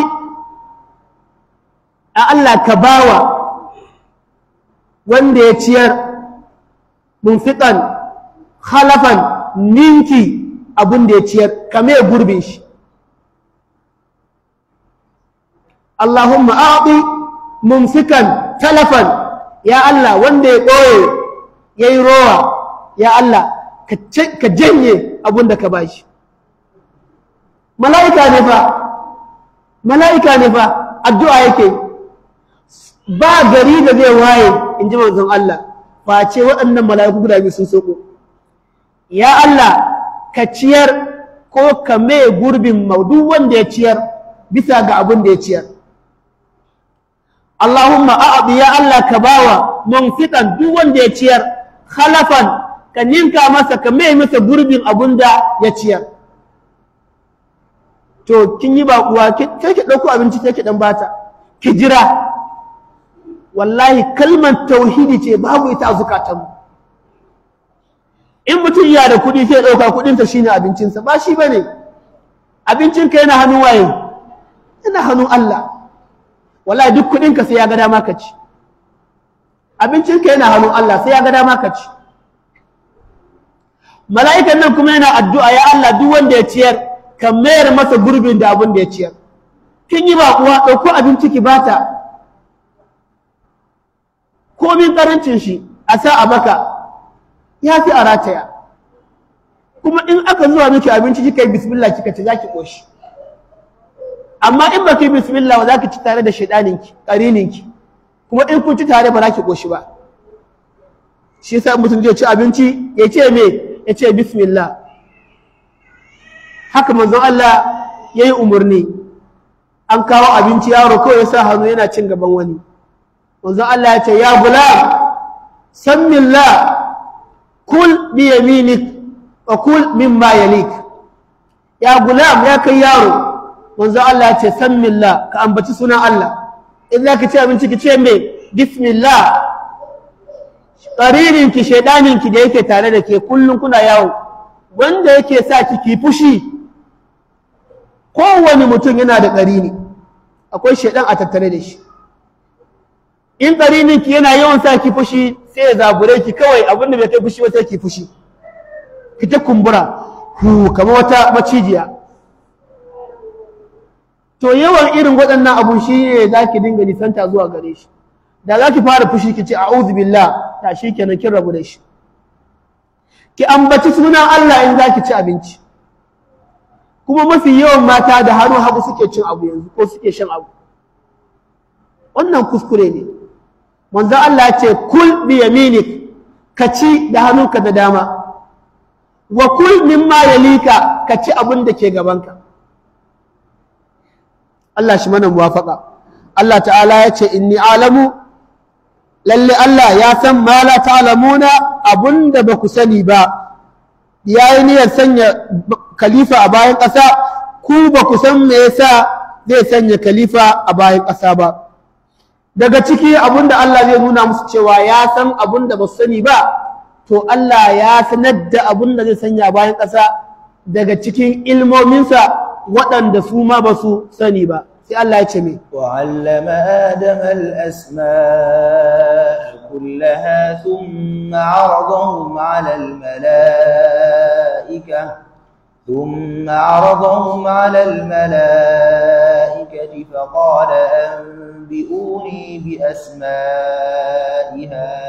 a Allah ka bawa wanda ya ciyar munfiqan khalafan ninki abin da ya ciyar kame gurbin shi Allahumma a'ti mumsikan talafan ya Allah wanda ya ɓoye ya yi rowa ya Allah ka janye abin da ka bashi mala'ika ne fa mala'ika ne fa addu'a yake ba gari da zai waye in ji manzon Allah face waɗannan mala'iku guda biyu sun soko ya Allah ka ciyar ko ka mai gurbin duk wanda ya ciyar bisa ga abin da ya ciyar Allahumma a'adi ya Allah ka bawa munfiqan duk wanda ya ciyar khalafan ka ninka masa ka mai masa gurbin abin da ya ciyar to kin yi baƙuwa sai ki ɗauko abinci sai ki ɗan bata ki jira wallahi kalmar tauhidi ce babu ita a zukatanmu in mutum ya da kuɗi sai ɗauka kuɗinsa shine abincinsa ba shi bane abincinka yana hannun waye yana hannun Allah wallahi duk kuɗinka sai ya ga dama ka ci abincinka yana hannun Allah sai ya ga dama ka ci mala'ikan nan kuma yana addu'a ya Allah duk wanda ya ciyar ka mayar masa gurbin da abin da ya ciyar kin yi ba kuwa ɗauko abinci ki bata komin ƙarancin shi a sa a baka ya fi a rataya kuma in aka zuwa miki abinci kika yi bismillah kika ci za ki ƙoshi amma in ba ki bismillah ba za ki ci tare da shaidaninki ƙarininki kuma in kun ci tare ba za ki ƙoshi ba shi sa mutum zai ci abinci ya ce me ya ce bismillah haka manzon Allah ya yi umarni an kawo abinci yaro kawai ya sa hannu yana cin gaban wani manzon Allah ya ce ya gulam sammillah kul bi yaminik wa kul mimma yalik ya gulam ya kai yaro manzon Allah ya ce sammillah ka ambaci sunan Allah in za ka ci abinci ki ce me bismillah ƙaririnki shaidaninki da yake tare da ke kullum kuna yawo wanda yake sa ki ki fushi kowane mutum yana da ƙarini akwai shaidan a tattare da shi in ƙarininki yana yawan sa ki fushi sai ya zabure ki kawai abin da bai kai fushi wata ki fushi ki ta kumbura hu kamar wata macijiya to yawan irin waɗannan abun shi ne za ki dinga nisanta zuwa gare shi da za ki fara fushi ki ce a'udhu billah ta shi kenan kin rabu da shi ki ambaci sunan Allah in za ki ci abinci kuma mafi yawan mata da hannu hagu suke cin abu yanzu ko suke shan abu wannan kuskure ne manzo Allah ya ce kul bi yaminik ka ci da hannunka da dama wa kul mimma yalika ka ci abin da ke gabanka Allah shi mana muwafaka Allah ta'ala ya ce inni alamu lalle Allah ya san ma la ta'lamuna abunda ba ku sani ba yayi niyyar sanya khalifa a bayan ƙasa ku ba ku san me yasa zai sanya khalifa a bayan ƙasa ba daga ciki abunda Allah zai nuna musu cewa ya san abunda ba su sani ba to Allah ya sanar da abunda zai sanya a bayan ƙasa daga cikin ilmominsa waɗanda su ma ba su sani ba sai Allah ya ce me وعلم آدم الأسماء كلها ثم عرضهم على الملائكة ثم عرضهم على الملائكة فقال أنبئوني بأسماء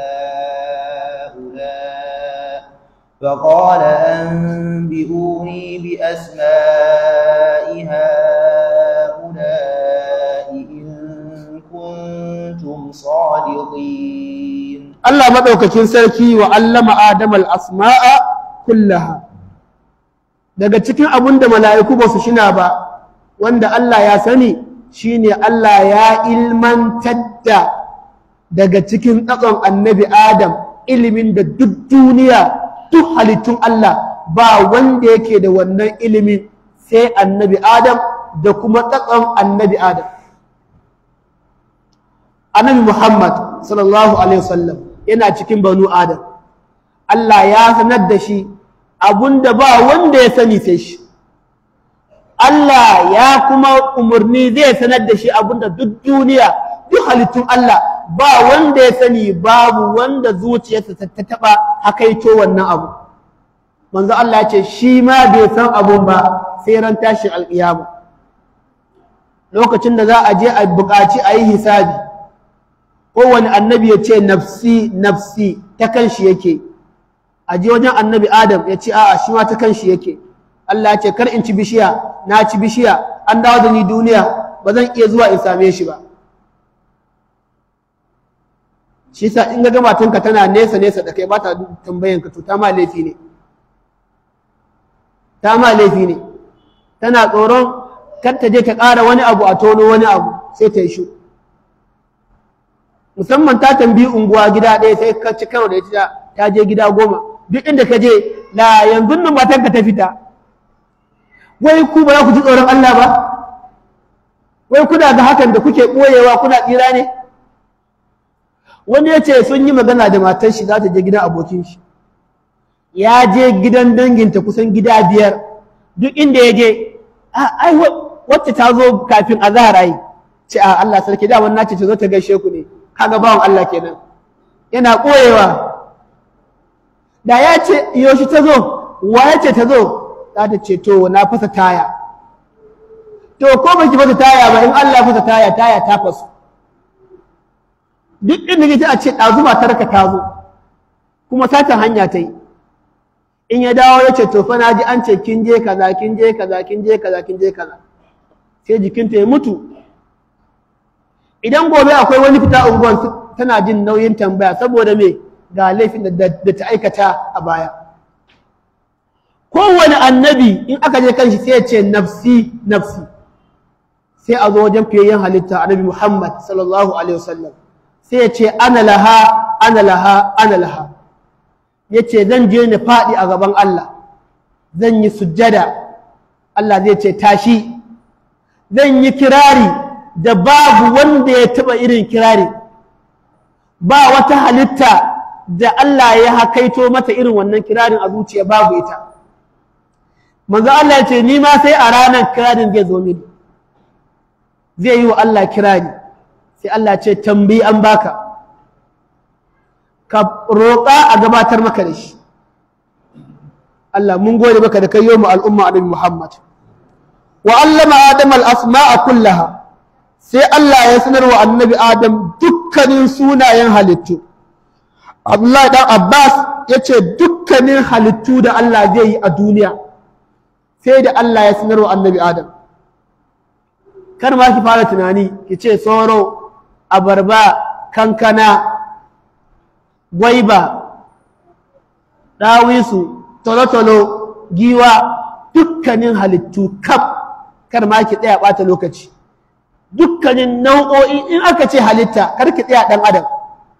هؤلاء فقال أنبئوني بأسماء هؤلاء إن كنتم صادقين Allah maɗaukakin sarki wa allama Adam al-asma'a kullaha daga cikin abin da mala'iku ba su shina ba wanda Allah ya sani shine Allah ya ilmantar da daga cikin ɗaɗon annabi Adam ilimin da duk duniya duk halittun Allah ba wanda yake da wannan ilimin sai annabi Adam da kuma ɗaɗon annabi Adam annabi Muhammad sallallahu alaihi wasallam yana cikin banu Adam Allah ya sanar da shi abunda ba wanda ya sani sai shi Allah ya kuma umarni zai sanar da shi abunda duk duniya duk halittun Allah ba wanda ya sani babu wanda zuciyarsa ta taba hakaito wannan abu manzo Allah ya ce shi ma bai san abun ba sai ran tashin alƙiyama lokacin da za a je a buƙaci a yi hisabi kowane annabi ya ce nafsi nafsi ta kanshi yake a je wajen annabi adam ya ce a'a shi ma ta kanshi yake Allah ya ce kar in ci bishiya na ci bishiya an dawo da ni duniya ba zan iya zuwa in same shi ba shi sa in ga matanka tana nesa nesa da kai ba ta tambayan ka to ta ma laifi ne ta ma laifi ne tana tsoron kar ta je ta ƙara wani abu a tono wani abu sai ta yi shu musamman ta tambayi unguwa gida ɗaya sai ka ci karo da ita ta je gida goma duk inda ka je la yanzu nan matan ka ta fita wai ku ba za ku ji tsoron Allah ba wai kuna da hakan da kuke ɓoyewa kuna tsira ne wani ya ce sun yi magana da matar shi za ta je gidan abokin shi ya je gidan danginta kusan gida biyar duk inda ya je ai wacce ta zo kafin azahar ai ce a Allah sarki da wannan ce ta zo ta gaishe ku ne kaga bawan Allah kenan yana koyewa da ya ce yoshi ta zo wa ya ce ta zo za ta ce to na fasa taya to ko baki fasa taya ba in Allah fasa taya taya ta fasu duk inda kike a ce ɗazu matar ka ta zo kuma satan hanya ta yi in ya dawo ya ce to fa na ji an ce kin je kaza kin je kaza kin je kaza kin je kaza sai jikinta ya mutu idan gobe akwai wani fita unguwan tana jin nauyin tambaya saboda me ga laifin da ta aikata a baya kowane annabi in aka je kanshi sai ya ce nafsi nafsi sai a zo wajen fiyayyen halitta annabi Muhammad sallallahu alaihi wasallam sai ya ce ana laha ana laha ana laha ya ce zan je ni faɗi a gaban Allah zan yi sujjada Allah zai ce tashi zan yi kirari da babu wanda ya taɓa irin kirari ba wata halitta da Allah ya hakaito mata irin wannan kirarin a zuciya babu ita manzo Allah ya ce ni ma sai a ranar kirarin zai zo mini zai yi wa Allah kirari sai Allah ce tambayi an baka ka roƙa a gabatar maka da shi Allah mun gode maka da kai yau mu al'umma annabi Muhammad wa allama adam al-asma'a kullaha sai Allah ya sanar wa annabi Adam dukkanin sunayen halittu Abdullahi dan Abbas ya ce dukkanin halittu da Allah zai yi a duniya sai da Allah ya sanar wa annabi Adam kar ma ki fara tunani ki ce soro abarba kankana gwaiba ɗawisu tolotolo giwa dukkanin halittu kaf kar ma ki tsaya ɓata lokaci dukkanin nau'o'i in aka ce halitta kar ki tsaya ɗan adam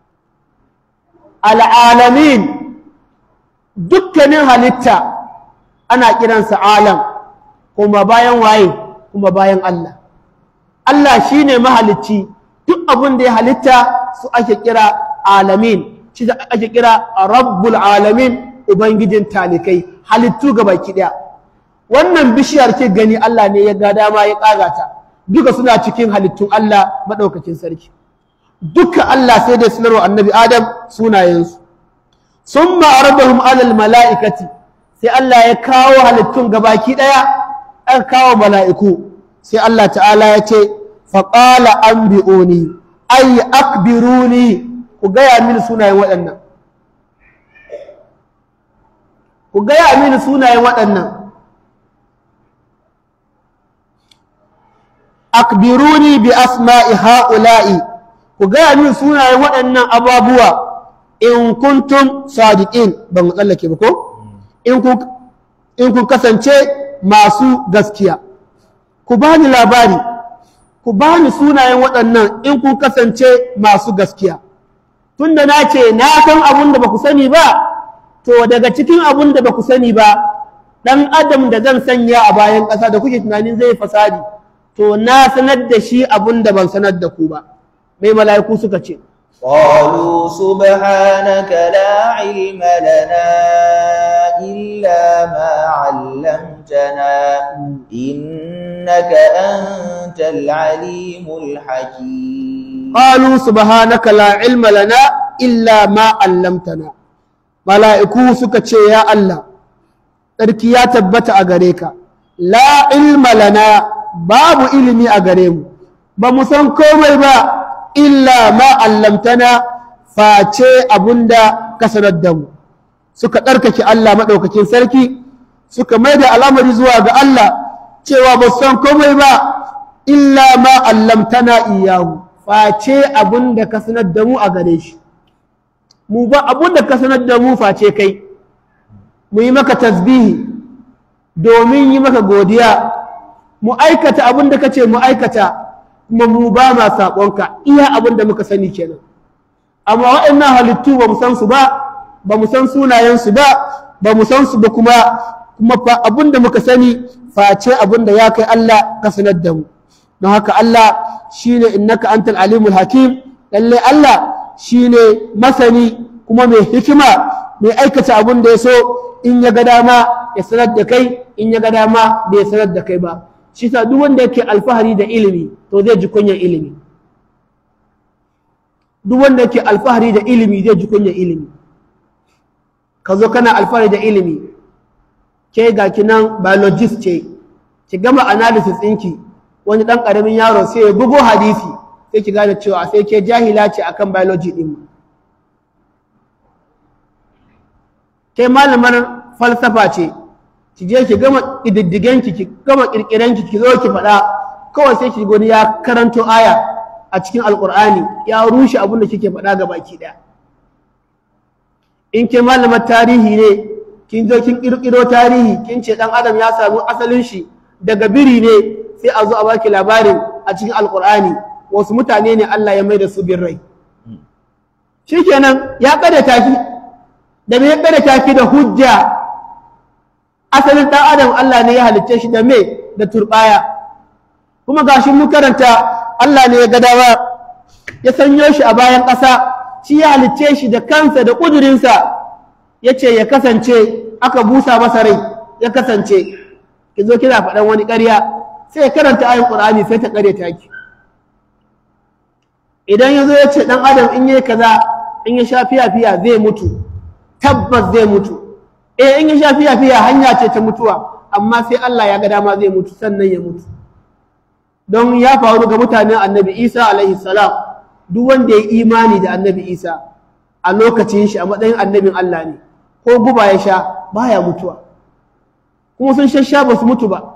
al'alamin dukkanin halitta ana kiransa alam kuma bayan waye kuma bayan Allah Allah shine mahalicci duk abin da ya halitta su ake kira alamin shi ake kira rabbul alamin ubangijin talikai halittu ga baki daya wannan bishiyar ke gani Allah ne ya ga dama ya kaga ta duka suna cikin halittun Allah madaukakin sarki duka Allah sai da sanarwa annabi Adam sunayensu summa arbahum alal mala'ikati sai Allah ya kawo halittun gabaki daya an kawo mala'iku sai Allah ta'ala ya ce faƙala an bi'oni ai akbiruni ku gaya mini sunayen waɗannan ku gaya mini sunayen waɗannan akbiruni bi asma'i ha'ula'i ku gaya mini sunayen waɗannan ababuwa in kuntum sadiqin ban tsallake ba ko in kun kasance masu gaskiya ku bani labari ku bani sunayen waɗannan in kun kasance masu gaskiya tunda na ce na san abun da ba ku sani ba to daga cikin abun da ba ku sani ba ɗan adam da zan sanya a bayan ƙasa da kuke tunanin zai fasadi to na sanar da shi abun da ban sanar da ku ba mai mala'iku suka ce قالوا سبحانك لا علم لنا إلا ما علمتنا إنك أنت العليم الحكيم قالوا سبحانك لا علم لنا إلا ما علمتنا ملائكو سكتشي يا الله tsarki ya tabbata a gare ka la ilma lana babu ilimi a gare mu ba mu san komai ba illa ma allamtana face abunda ka sanar da mu suka ɗarkake Allah maɗaukakin sarki suka mai da al'amari zuwa ga Allah cewa ba san komai ba illa ma allamtana iyahu face abunda ka sanar da mu a gare shi mu ba abunda ka sanar da mu face kai mu yi maka tasbihi domin yi maka godiya mu aikata abunda ka ce mu aikata kuma mu ba ma saƙonka iya abin da muka sani kenan amma waɗannan halittu ba mu san su ba ba mu san sunayensu ba ba mu san su ba kuma kuma fa abin da muka sani face abin da ya kai Allah ka sanar da mu don haka Allah shine innaka antal alimul hakim lalle Allah shine masani kuma mai hikima mai aikata abin da ya so in ya ga dama ya sanar da kai in ya ga dama bai sanar da kai ba shi sa duk wanda yake alfahari da ilimi to zai ji kunyar ilimi duk wanda yake alfahari da ilimi zai ji kunyar ilimi ka zo kana alfahari da ilimi ke ga kinan biologist ce ki gama analysis ɗinki wani ɗan ƙaramin yaro sai ya bugo hadisi sai ki gane cewa sai ke jahila ce akan biology ɗin ke malamar falsafa ce ki je ki gama ƙididdigenki ki gama ƙirƙirenki ki zo ki faɗa kawai sai ki gani ya karanto aya a cikin alƙur'ani ya rushe abin da kike faɗa ga baki ɗaya in ke malamar tarihi ne kin zo kin kirkiro tarihi kin ce dan adam ya samu asalin shi daga biri ne sai a zo a baki labarin a cikin alkur'ani wasu mutane ne Allah ya mai da su bin rai shikenan ya kada taki da me ya kada taki da hujja asalin dan adam Allah ne ya halicce shi da me da turbaya kuma gashi mu karanta Allah ne ya ga dama ya sanyo shi a bayan ƙasa shi ya halicce shi da kansa da ƙudurinsa ya ce ya kasance aka busa masa rai ya kasance ki zo kina faɗan wani ƙarya sai ya karanta ayin ƙur'ani sai ta ƙarya taki idan ya zo ya ce ɗan adam in yi kaza in ya sha fiya-fiya zai mutu tabbas zai mutu eh in ya sha fiya-fiya hanya ce ta mutuwa amma sai Allah ya ga dama zai mutu sannan ya mutu don ya faru ga mutanen annabi isa alaihi salam duk wanda ya imani da annabi isa a lokacin shi a matsayin annabin Allah ne ko guba ya sha baya mutuwa kuma sun shasha ba su mutu ba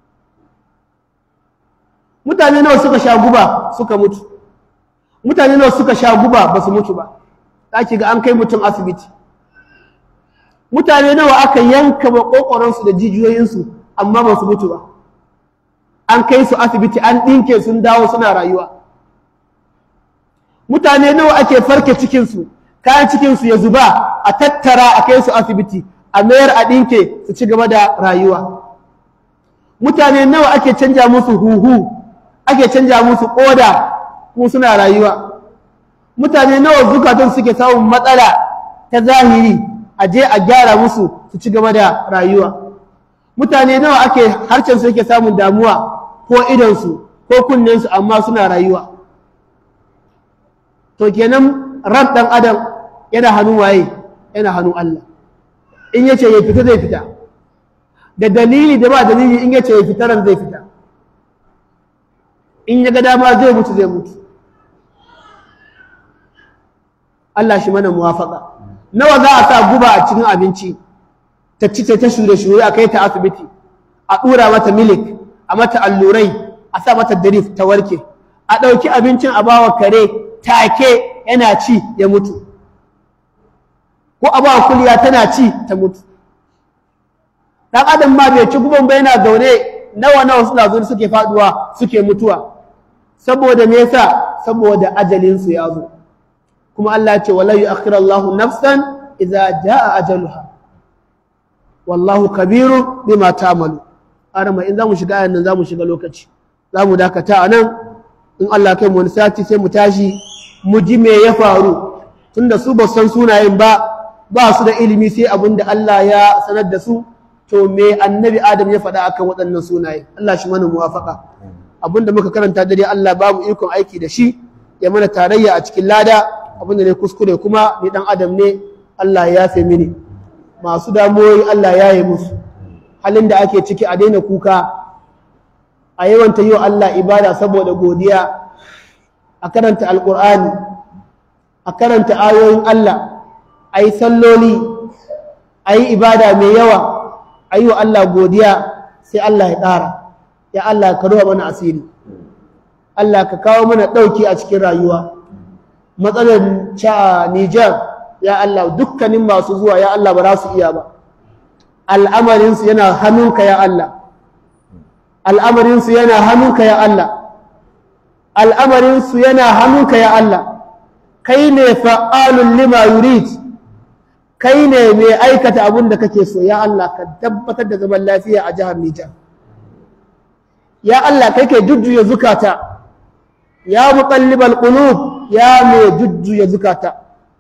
mutane nawa suka sha guba suka mutu mutane nawa suka sha guba ba su mutu ba ɗaki ga an kai mutum asibiti mutane nawa aka yanka makokoransu da jijiyoyinsu amma ba su mutu ba an kai su asibiti an ɗinke sun dawo suna rayuwa mutane nawa ake farke cikinsu kayan cikinsu ya zuba a tattara a kai su asibiti a mayar a ɗinke su ci gaba da rayuwa mutane nawa ake canja musu huhu ake canja musu ƙoda kuma suna rayuwa mutane nawa zukatan suke samun matsala ta zahiri a je a gyara musu su ci gaba da rayuwa mutane nawa ake harshen su yake samun damuwa ko idonsu ko kunnensu amma suna rayuwa to kenan ran ɗan adam yana hannun waye yana hannun Allah in yace ya fita zai fita da dalili da ba dalili in yace ya fita ran zai fita in ya ga dama zai mutu zai mutu Allah shi mana muwafaka nawa za a sa guba a cikin abinci ta ci ta shure shure a kai ta asibiti a ɗura mata milik a mata allurai a sa mata darif ta warke a ɗauki abincin a bawa kare take yana ci ya mutu ko a bawa kuliya tana ci ta mutu ɗan adam ma bai ci guban ba yana zaune nawa nawa suna zuwa suke faduwa suke mutuwa saboda me yasa saboda ajalinsu ya zo kuma Allah ya ce wala yu'akhiru Allahu nafsan idza jaa ajaluha wallahu kabiru bima ta'malu arama in zamu shiga ayan nan zamu shiga lokaci zamu dakata anan in Allah kai mu wani sati sai mu tashi mu ji me ya faru tunda su ba san sunayen ba ba su da ilimi sai abin da Allah ya sanar da su to me annabi Adam ya faɗa akan waɗannan sunaye Allah shi mana muwafaka abin da muka karanta dare Allah babu ikon aiki da shi ya mana tarayya a cikin lada abin da ne kuskure kuma ni dan adam ne Allah ya yafe mini masu damuwoyi Allah ya yi musu halin da ake ciki a daina kuka a yawanta yi wa Allah ibada saboda godiya a karanta alƙur'ani a karanta ayoyin Allah a yi salloli a yi ibada mai yawa a yi wa Allah godiya sai Allah ya ƙara ya Allah ka ruwa mana asiri Allah ka kawo mana ɗauki a cikin rayuwa matsalar ca Nijar ya Allah dukkanin masu zuwa ya Allah ba za su iya ba al'amarinsu yana hannunka ya Allah al'amarinsu yana hannunka ya Allah al'amarinsu yana hannunka ya Allah kai ne fa'alun lima yurid kai ne mai aikata abin da kake so ya Allah ka tabbatar da zaman lafiya a jihar Nijar ya Allah kai ke jujjuya zukata ya muqallibal qulub ya mai jujjuya zukata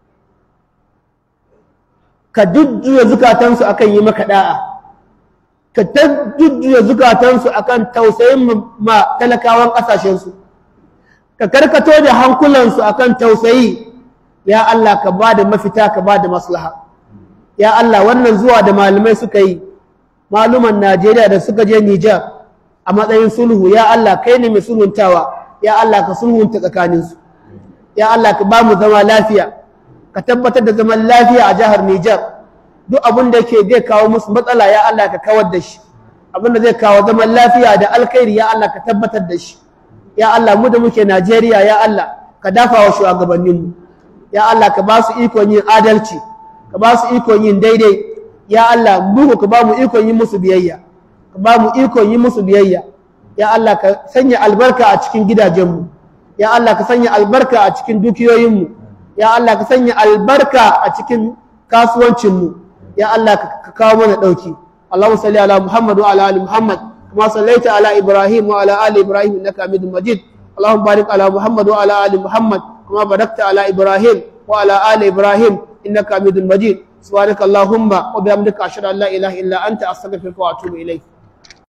ka jujjuya zukatansu akan yi maka da'a ka ta jujjuya zukatansu akan tausayin ma talakawan ƙasashensu ka karkato da hankulansu akan tausayi ya Allah ka ba da mafita ka ba da maslaha ya Allah wannan zuwa da malamai suka yi maluman Najeriya da suka je Nijar a matsayin sulhu ya Allah kai ne mai sulhuntawa ya Allah ka sulhunta tsakaninsu ya Allah ka ba mu zama lafiya ka tabbatar da zaman lafiya a jihar Nijar duk abin da yake zai kawo musu matsala ya Allah ka kawar da shi abin da zai kawo zaman lafiya da alkhairi ya Allah ka tabbatar da shi ya Allah mu da muke Najeriya ya Allah ka dafa wa shugabanninmu ya Allah ka ba su ikon yin adalci ka ba su ikon yin daidai ya Allah mu ka ba mu ikon yin musu biyayya ka ba mu ikon yin musu biyayya ya Allah ka sanya albarka a cikin gidajenmu ya Allah ka sanya albarka a cikin dukiyoyinmu ya Allah ka sanya albarka a cikin kasuwancinmu ya Allah ka kawo mana ɗauki Allahumma salli ala Muhammad wa ala ali Muhammad kama sallaita ala Ibrahim wa ala ali Ibrahim innaka Hamidum Majid Allahumma barik ala Muhammad wa ala ali Muhammad kama barakta ala Ibrahim wa ala ali Ibrahim innaka Hamidum Majid subhanaka Allahumma wa bihamdika ashhadu an la ilaha illa anta astaghfiruka wa atubu ilayk